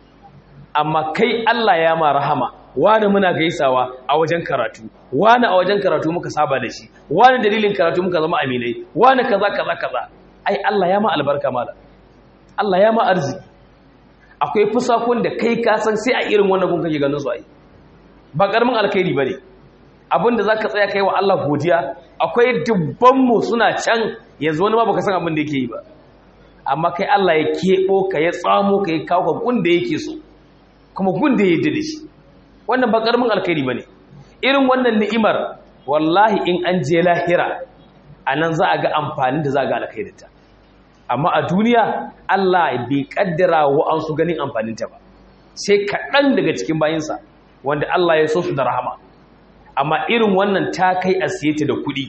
amma kai Allah ya ma rahama wani muna gaisawa a wajen karatu wani a wajen karatu muka saba da shi wani dalilin karatu muka zama aminai wani kaza kaza kaza ai Allah ya ma albarka mala Allah ya ma arziki akwai fusakun da kai ka san sai a irin wannan gun kake ganin su ai ba karamin alkhairi bane abinda zaka tsaya kai wa Allah godiya akwai dubban mu suna can yanzu wani ma baka san abin da yake yi ba amma kai Allah ya kebo ka ya tsamo ka ya kawo ka gun da yake so kuma gun da ya da shi wannan ba karamin alkhairi bane irin wannan ni'imar wallahi in an je lahira anan za a ga amfanin da za a ga alkhairinta amma a duniya Allah bai kaddara wa an su ganin amfaninta ba sai kaɗan daga cikin bayinsa wanda Allah ya so su da rahama amma irin wannan ta kai a siye ta da kuɗi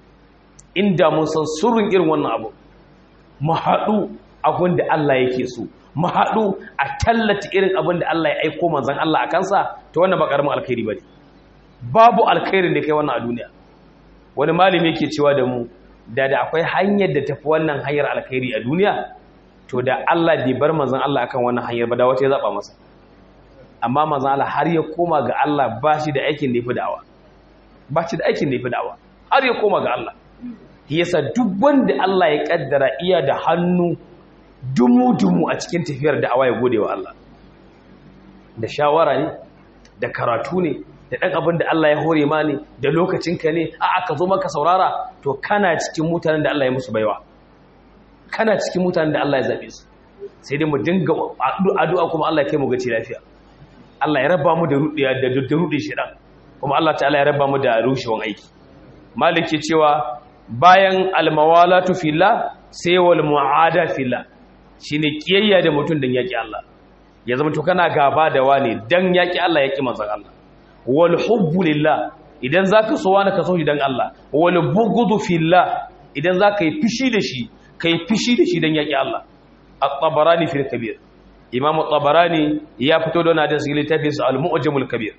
inda mun san sirrin irin wannan abu mu haɗu abin da Allah yake so mu haɗu a tallata irin abin da Allah ya aiko manzan Allah a kansa ta wannan ba ƙaramin alkhairi ba ne babu alkhairin da kai wannan a duniya wani malami yake cewa da mu da da akwai hanyar da tafi wannan hanyar alkhairi a duniya to da Allah bai bar manzan Allah akan wannan hanyar ba da wata ya zaba masa amma manzan Allah har ya koma ga Allah ba shi da aikin da ya fi da'awa ba shi da aikin da ya fi da'awa har ya koma ga Allah yasa duk wanda Allah ya kaddara iya da hannu dumu-dumu a cikin tafiyar da'awa ya gode wa Allah da shawara ne da karatu ne da ɗan abin da Allah ya hore ma ne da lokacinka ne a aka zo maka saurara to kana cikin mutanen da Allah ya musu baiwa kana cikin mutanen da Allah ya zaɓe su sai dai mu dinga addu'a kuma Allah ya kai mu gaci lafiya Allah ya raba mu da rudiya da rudin shedan kuma Allah ta'ala ya raba mu da rushewan aiki maliki cewa bayan almawalatu fillah sai wal mu'ada fillah shine kiyayya da mutum dan yaki Allah ya zama to kana gaba da wani dan yaki Allah yaki manzon Allah wal hubbu lillah idan zaka so wani ka so shi dan Allah wal bughdu fillah idan zaka yi fishi da shi kai fishi da shi dan yaki Allah at-tabarani fil kabir imam at-tabarani ya fito da wannan hadisi littafin sa al-mu'jamul kabir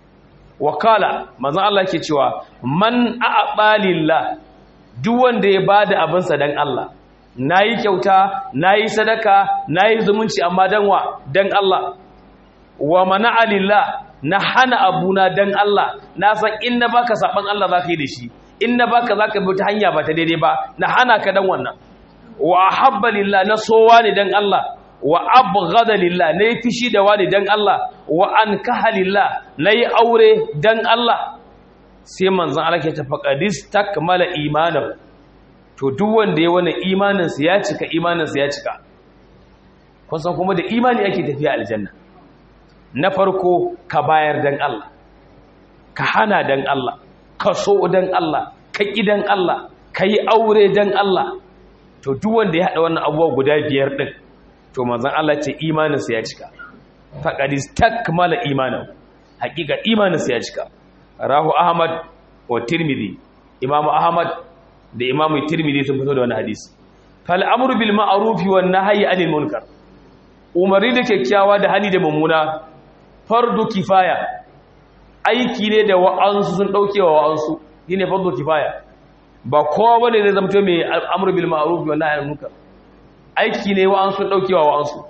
wakala manzon Allah yake cewa man a'ta lillah duk wanda ya bada abinsa dan Allah nayi kyauta nayi sadaka nayi zumunci amma dan wa dan Allah wa mana'a lillah na hana abuna dan Allah na san in na baka saban Allah zaka yi da shi in na baka zaka bi ta hanya ba ta daidai ba na hana ka dan wannan wa ahabba lillah na sowa ne dan Allah wa abghada lillah nayi fishi da wani dan Allah wa ankaha lillah nayi aure dan Allah sai manzon Allah ke tafaqadis takmala imanan to duk wanda ya wani imanin sa ya cika imanin sa ya cika kun san kuma da imani ake tafiya aljanna na farko ka bayar dan Allah ka hana dan Allah ka so dan Allah ka dan Allah ka yi aure dan Allah to duk wanda ya haɗa wannan abubuwa guda biyar ɗin to manzon Allah ce imaninsa ya cika faqad istakmala imanan hakika imaninsa ya cika rahu ahmad wa tirmidhi imam ahmad da imam tirmidhi sun fito da wannan hadisi fal amru bil ma'ruf wan nahyi anil munkar umari da kyakkyawa da hani da mummuna fardu kifaya aiki ne da wa'ansu sun dauke wa wa'ansu shine fardu kifaya ba kowa bane zai zama mai amru bil ma'ruf wan nahyi anil munkar aiki ne wa'ansu sun dauke wa wa'ansu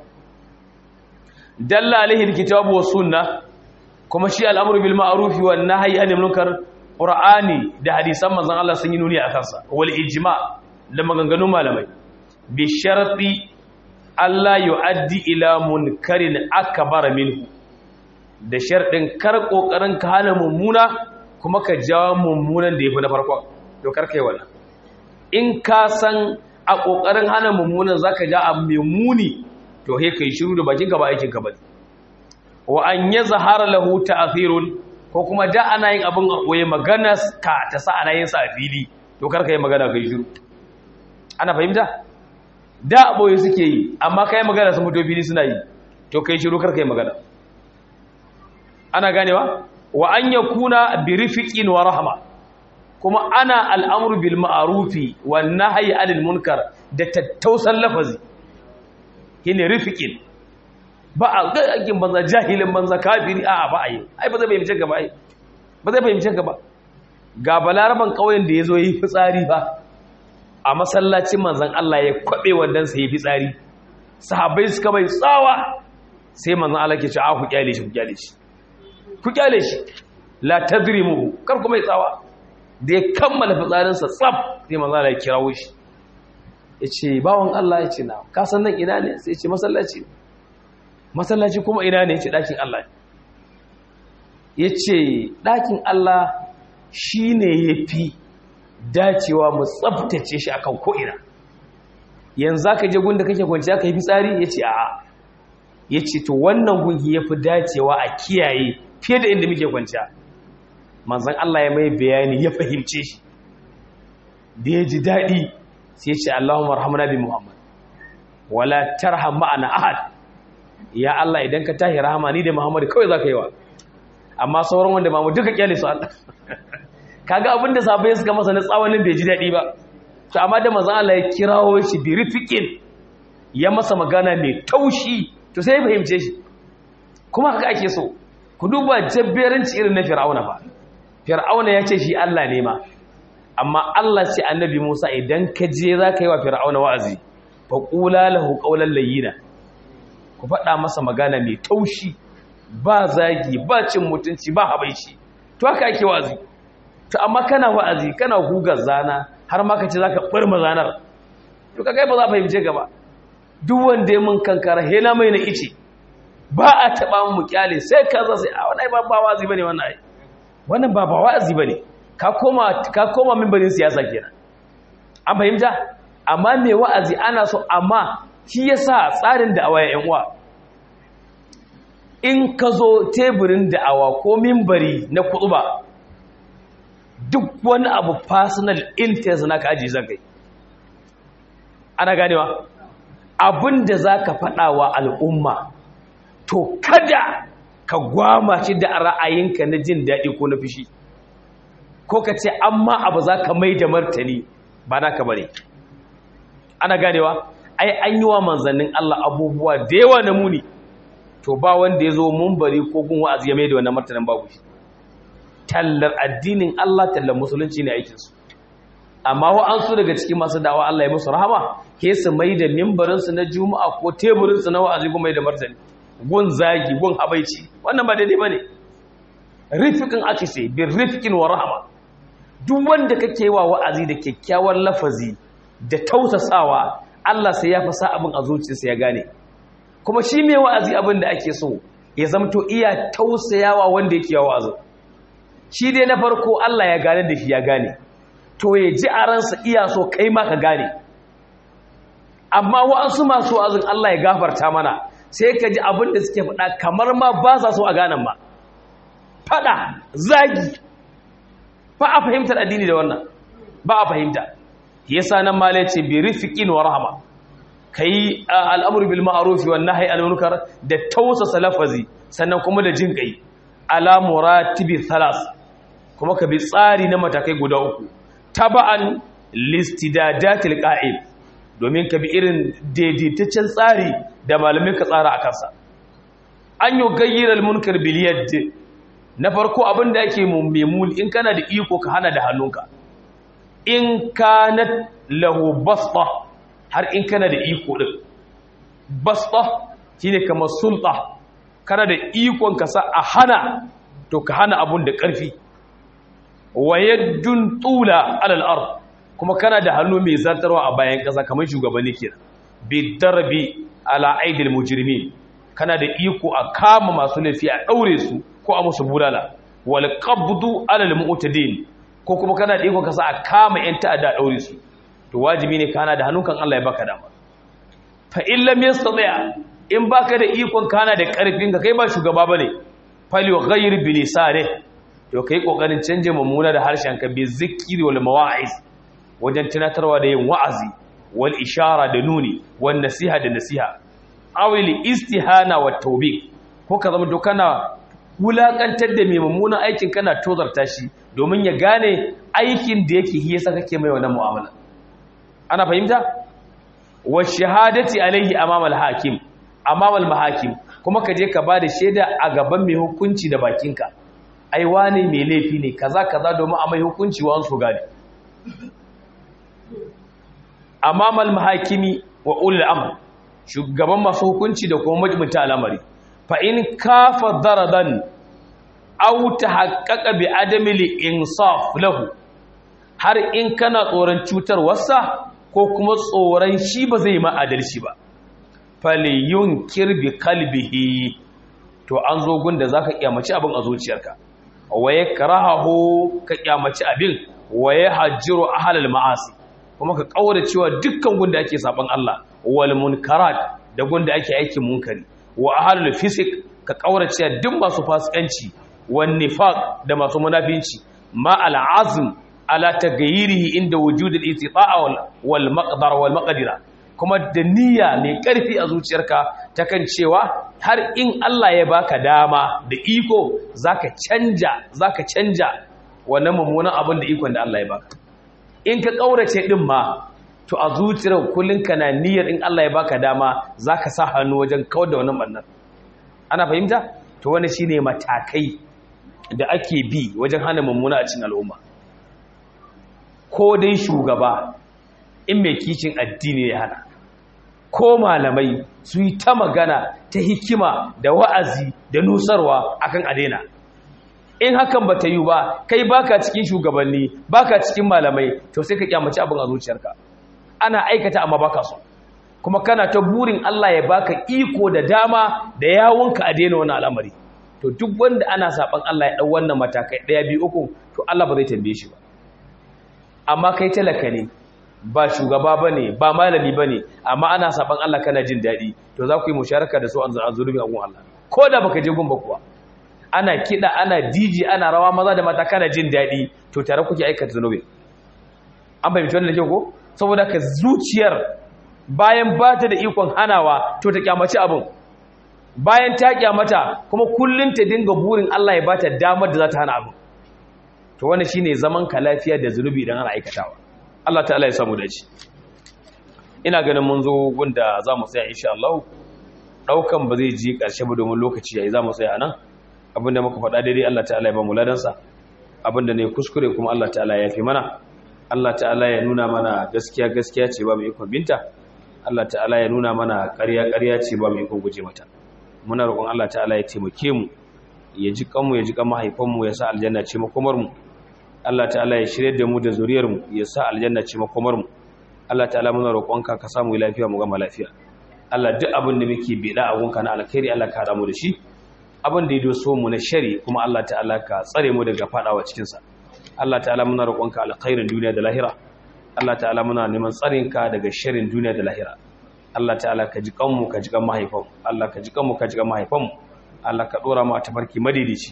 dalla alaihi alkitabu was sunnah kuma shi al'amru bil ma'ruf wan nahyi anil munkar qur'ani da hadisan manzon Allah sun yi nuni akan sa wal ijma da maganganun malamai bi sharti Allah yu'addi ila munkarin akbar minhu da sharɗin kar kokarin ka hana mummuna kuma ka jawo mummunan da yafi na farko to kar kai wannan in ka san a kokarin hana mummunan zaka ja abu mai muni to he kai shiru da bakin ka ba aikin ka bane wa an ya zahara lahu ta'thirun ko kuma da ana yin abin koyi magana ka ta sa ana yin sa a fili to kar ka yi magana kai shiru ana fahimta da boye suke yi amma kai magana sun fito fili suna yi to kai shiru kar ka yi magana ana ganewa wa an yakuna bi rifiqin wa rahma kuma ana al'amru bil ma'rufi wan nahyi 'anil munkar da tattausan lafazi shine rifiqin ba a ga aikin banza jahilin banza kafiri a ba a yi ai ba zai fahimce ka ba ai ba zai fahimce ka ba ga balaraban kauyen da ya zo yi fitsari ba a masallacin manzan Allah ya kwabe wannan sa yi fitsari sahabbai suka bai tsawa sai manzan Allah ke ce a ku kyale shi ku kyale shi ku kyale shi la tadrimuhu kar ku mai tsawa da ya kammala fitsarin sa tsaf sai manzan Allah ya kirawo shi yace bawon Allah yace na ka san nan ina ne sai ya ce masallaci masallaci kuma ina ne ce ɗakin Allah ya ce ɗakin Allah shi ne ya fi dacewa mu tsabtace shi akan ko'ina yanzu za ka je gunda kake kwanci aka yi fitsari ya ce a'a ya ce to wannan gungi ya fi dacewa a kiyaye fiye da inda muke kwanciya manzan Allah ya mai bayani ya fahimce shi da ya ji daɗi sai ce Allahumma rahamna bi Muhammad wala tarham ma'ana ahad ya Allah idan ka tahi rahama ni da Muhammad kawai zaka yi wa amma sauran wanda ba mu duka kyale su Allah kaga abin da sabai suka masa na tsawanin bai ji dadi ba to amma da manzon Allah ya kirawo shi bi rifiqin ya masa magana mai taushi to sai ya fahimce shi kuma haka ake so ku duba jabberanci irin na Fir'auna ba Fir'auna ya ce shi Allah ne ma amma Allah ce annabi Musa idan ka je zaka yi wa Fir'auna wa'azi fa qula lahu qawlan layyina ku faɗa masa magana mai taushi ba zagi ba cin mutunci ba habaici to haka ake wa'azi to amma kana wa'azi kana gugar zana har ma ka ce zaka ɓarma zanar to kaga ba za ka fahimce ka ba duk wanda ya mun kankara hela mai na ice ba a taɓa mu kyale sai ka za sai a wannan ba ba wa'azi bane wannan ai wannan ba ba wa'azi bane ka koma ka koma mimbarin siyasa kenan an fahimta amma mai wa'azi ana so amma shi yasa tsarin da'awa ya uwa in ka zo teburin da'awa ko mimbari na kuɗuba duk wani abu personal interest na ka aji zakai ana ganewa abinda za ka faɗawa al'umma to kada ka gwama shi da ra'ayinka na jin daɗi ko na fushi ko ka ce amma abu za ka mai da martani ba na ka bare ana ganewa ai an yi wa manzannin Allah abubuwa da yawa na muni to ba wanda ya zo bari ko gun wa'azi ya mai da wannan martanin babu shi tallar addinin Allah tallar musulunci ne aikinsu amma wa'ansu daga cikin masu dawa Allah ya musu rahama ke su mai da mimbarinsu na juma'a ko teburinsu na wa'azi kuma mai da martani gun zagi gun habaici wannan ba daidai ba ne rifikin ake ce bin rifikin wa rahama duk wanda kake wa wa'azi da kyakkyawan lafazi da tausasawa Allah sai ya fasa abin a zuciyarsa ya gane kuma shi mai wa'azi abin da ake so ya zamto iya tausayawa wanda yake yawa wa'azin shi dai na farko Allah ya gane da shi ya gane to ya ji a ransa iya so kai ma ka gane amma wa'ansu masu wa'azin Allah ya gafarta mana sai ka ji abin da suke faɗa kamar ma ba sa so a ganan ma faɗa zagi ba a fahimtar addini da wannan ba a fahimta yasa nan malai ce bi rifiqin wa rahma kai al'amru bil ma'ruf wan nahyi anil munkar da tausasa lafazi sannan kuma da jin kai ala muratibi thalas kuma ka bi tsari na matakai guda uku taba'an listidadatil qa'id domin ka bi irin daidaitaccen tsari da malamin ka tsara a kansa an yi gayyirar munkar biliyar na farko abin da ake mummul in kana da iko ka hana da hannunka in kana lahu basta har in kana da iko din basta shine kamar sulta kana da ikon ka sa a hana to ka hana abun da ƙarfi wa yaddun tula alal ard kuma kana da hannu mai zartarwa a bayan ƙasa kamar shugabanni kenan bi darbi ala aidil mujrimin kana da iko a kama masu laifi a daure su ko a musu bulala wal qabdu ala al mu'tadin ko kuma kana da iko ka sa a kama yan ta'adda a daure su to wajibi ne kana da hannunkan Allah ya baka dama fa in lam yastati in baka da ikon kana da karfin ka kai ba shugaba bane fali wa ghayr bi lisani to kai kokarin canje mummuna da harshen ka bi zikri wal mawa'iz wajen tunatarwa da yin wa'azi wal ishara da nuni wal nasiha da nasiha awil istihana wa tawbik ko ka zama to kana wulakantar da mai mummunan aikin kana tozarta shi domin ya gane aikin da yake hiya saka kake mai wannan mu'amala ana fahimta wa shahadati alaihi amama al-hakim amama al-mahakim kuma ka je ka ba da shaida a gaban mai hukunci da bakinka ai wane mai laifi ne kaza kaza domin a mai hukunci wa an so gane amama al-mahakimi wa ulul amr shugaban masu hukunci da kuma majmuta al'amari fa in kafa daradan aw tahaqqaqa bi adami al-insaf lahu har in kana tsoron cutar wasa ko kuma tsoron shi ba zai ma adalci ba faliyun kirbi kalbihi to an zo gunda zaka kiyamaci abin a zuciyarka waye karahu ka kiyamaci abin waye hajjiru ahlal ma'asi kuma ka kaura cewa dukkan gunda ake saban Allah wal munkarat da gunda ake aikin munkari wa ahlul fisik ka kaura cewa duk masu fasikanci wan nifaq da masu munafinci ma al azm ala tagayirihi inda wujudul istita'a wal maqdar wal maqdira kuma da niyya mai karfi a zuciyarka ta kan cewa har in Allah ya baka dama da iko zaka canja zaka canja wannan mummunan abin da ikon da Allah ya baka in ka kaurace din ma to a zuciyar kullun kana niyyar in Allah ya baka dama zaka sa hannu wajen kawar da wannan bannan ana fahimta to wannan shine matakai da ake bi wajen hana mummuna a cikin al'umma ko dai shugaba in mai kicin addini ya hana ko malamai su yi ta magana ta hikima da wa'azi da nusarwa akan adena in hakan ba ta yi ba kai baka cikin shugabanni baka cikin malamai to sai ka kyamaci abin a zuciyarka ana aikata amma baka so kuma kana ta burin Allah ya baka iko da dama da yawunka a daina wani al'amari to duk wanda ana saban Allah ya dau wannan matakai daya biyu uku to Allah ba zai tambaye shi ba amma kai talaka ne ba shugaba ba ne ba malami ba ne amma ana saban Allah kana jin daɗi to za ku yi musharaka da su an zurubin agun Allah ko da baka je gumba kuwa ana kiɗa ana diji ana rawa maza da mata kana jin daɗi to tare kuke aikata zunubi an bai mutuwa da kyau ko saboda ka zuciyar bayan ba ta da ikon hanawa to ta kyamaci abin bayan ta kyamata kuma kullum ta dinga burin Allah ya bata damar da za ta hana abin to wannan shine zaman ka lafiya da zunubi idan ana aikatawa Allah ta'ala ya samu dace ina ganin mun zo gunda zamu tsaya insha Allah daukan ba zai ji karshe ba domin lokaci yayi zamu tsaya nan abinda muka faɗa daidai Allah ta'ala ya ba mu ladan sa abinda ne kuskure kuma Allah ta'ala ya fi mana Allah ta'ala ya nuna mana gaskiya gaskiya ce ba mu iko binta Allah ta'ala ya nuna mana ƙarya ƙarya ce ba mu iko guje mata muna roƙon Allah ta'ala ya taimake mu ya ji kanmu ya ji kan mahaifanmu ya sa aljanna ce makomar mu Allah ta'ala ya shirye da mu da zuriyarmu ya sa aljanna ce makomarmu Allah ta'ala muna roƙonka ka samu lafiya mu gama lafiya Allah duk abin da muke bida a gunka na alkhairi Allah ka mu da shi abin da ya doso mu na shari kuma Allah ta'ala ka tsare mu daga fadawa cikin sa Allah ta'ala muna roƙonka alkhairin duniya da lahira Allah ta'ala muna neman tsarinka daga sharrin duniya da lahira Allah ta'ala ka ji kanmu ka ji kan mahaifanmu Allah ka ji kanmu ka ji kan mahaifanmu Allah ka dora mu a tafarki madidici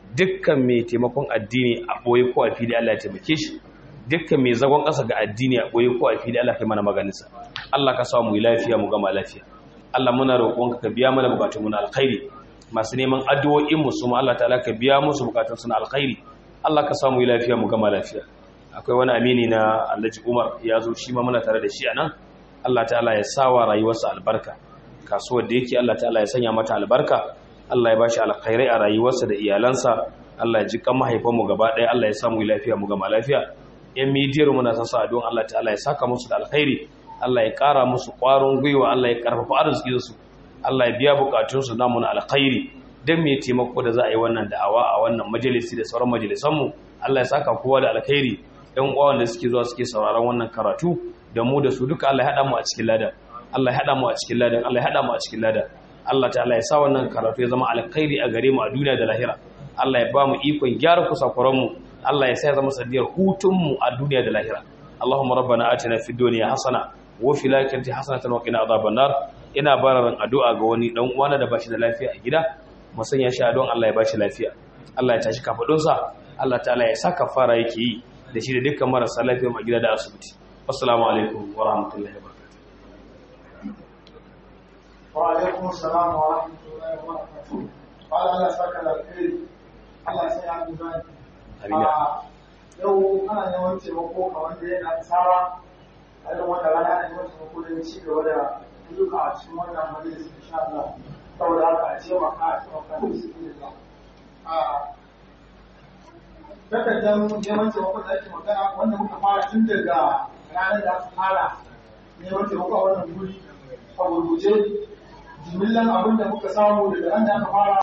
dukkan mai taimakon addini a boye ko a fili Allah ya taimake shi dukkan mai zagon ƙasa ga addini a boye ko a fili Allah ya mana maganinsa Allah ka sa mu yi lafiya mu gama lafiya Allah muna roƙonka ka biya mana bukatun mu na alkhairi masu neman addu'o'in mu su ma Allah ta'ala ka biya musu bukatun su na alkhairi Allah ka sa mu yi lafiya mu gama lafiya akwai wani amini na Alhaji Umar ya zo shi ma muna tare da shi anan Allah ta'ala ya sawa rayuwarsa albarka kasuwar da yake Allah ta'ala ya sanya mata albarka Allah ya bashi alkhairai a rayuwarsa da iyalansa Allah ya ji kan mahaifanmu gaba ɗaya Allah ya samu lafiya mu gama lafiya yan midiyar muna sa sa don Allah ta'ala ya saka musu da alkhairi Allah ya ƙara musu ƙwarin gwiwa Allah ya ƙarfafa arzikinsu Allah ya biya bukatunsu namu na alkhairi dan me taimako da za a yi wannan da'awa a wannan majalisi da sauran majalisanmu Allah ya saka kowa da alkhairi ɗan uwa wanda suke zuwa suke sauraron wannan karatu da mu da su duka Allah ya haɗa mu a cikin ladan Allah ya haɗa mu a cikin ladan Allah ya haɗa mu a cikin ladan Allah ta'ala ya sa wannan karatu ya zama alkhairi a gare mu a duniya da lahira Allah ya ba mu ikon gyara kusakuran mu Allah ya sa ya zama sadiyar hutun mu a duniya da lahira Allahumma rabbana atina fid dunya hasana wa fil akhirati hasanatan wa qina adhaban nar ina bararan addu'a ga wani dan uwana da bashi da lafiya a gida mu sanya shi don Allah ya bashi lafiya Allah ya tashi kafadun sa Allah ta'ala ya sa kafara yake yi da shi da dukkan marasa lafiya a gida da asibiti assalamu alaikum wa rahmatullahi wa barakatuh وعليكم السلام ورحمة الله وبركاته قال الله ساك الخير Allah sai ya duba yau ana neman taimako a wanda yana tsara a irin wanda rana ana neman taimako da ci gaba da duka a cikin wannan majalis insha Allah saboda haka a taimaka a taimaka da su ne ba takardar neman taimako da ake magana wanda muka fara tun daga ranar da aka fara neman taimako a wannan guri a gurguje jimillan abin da muka samu daga ran da aka fara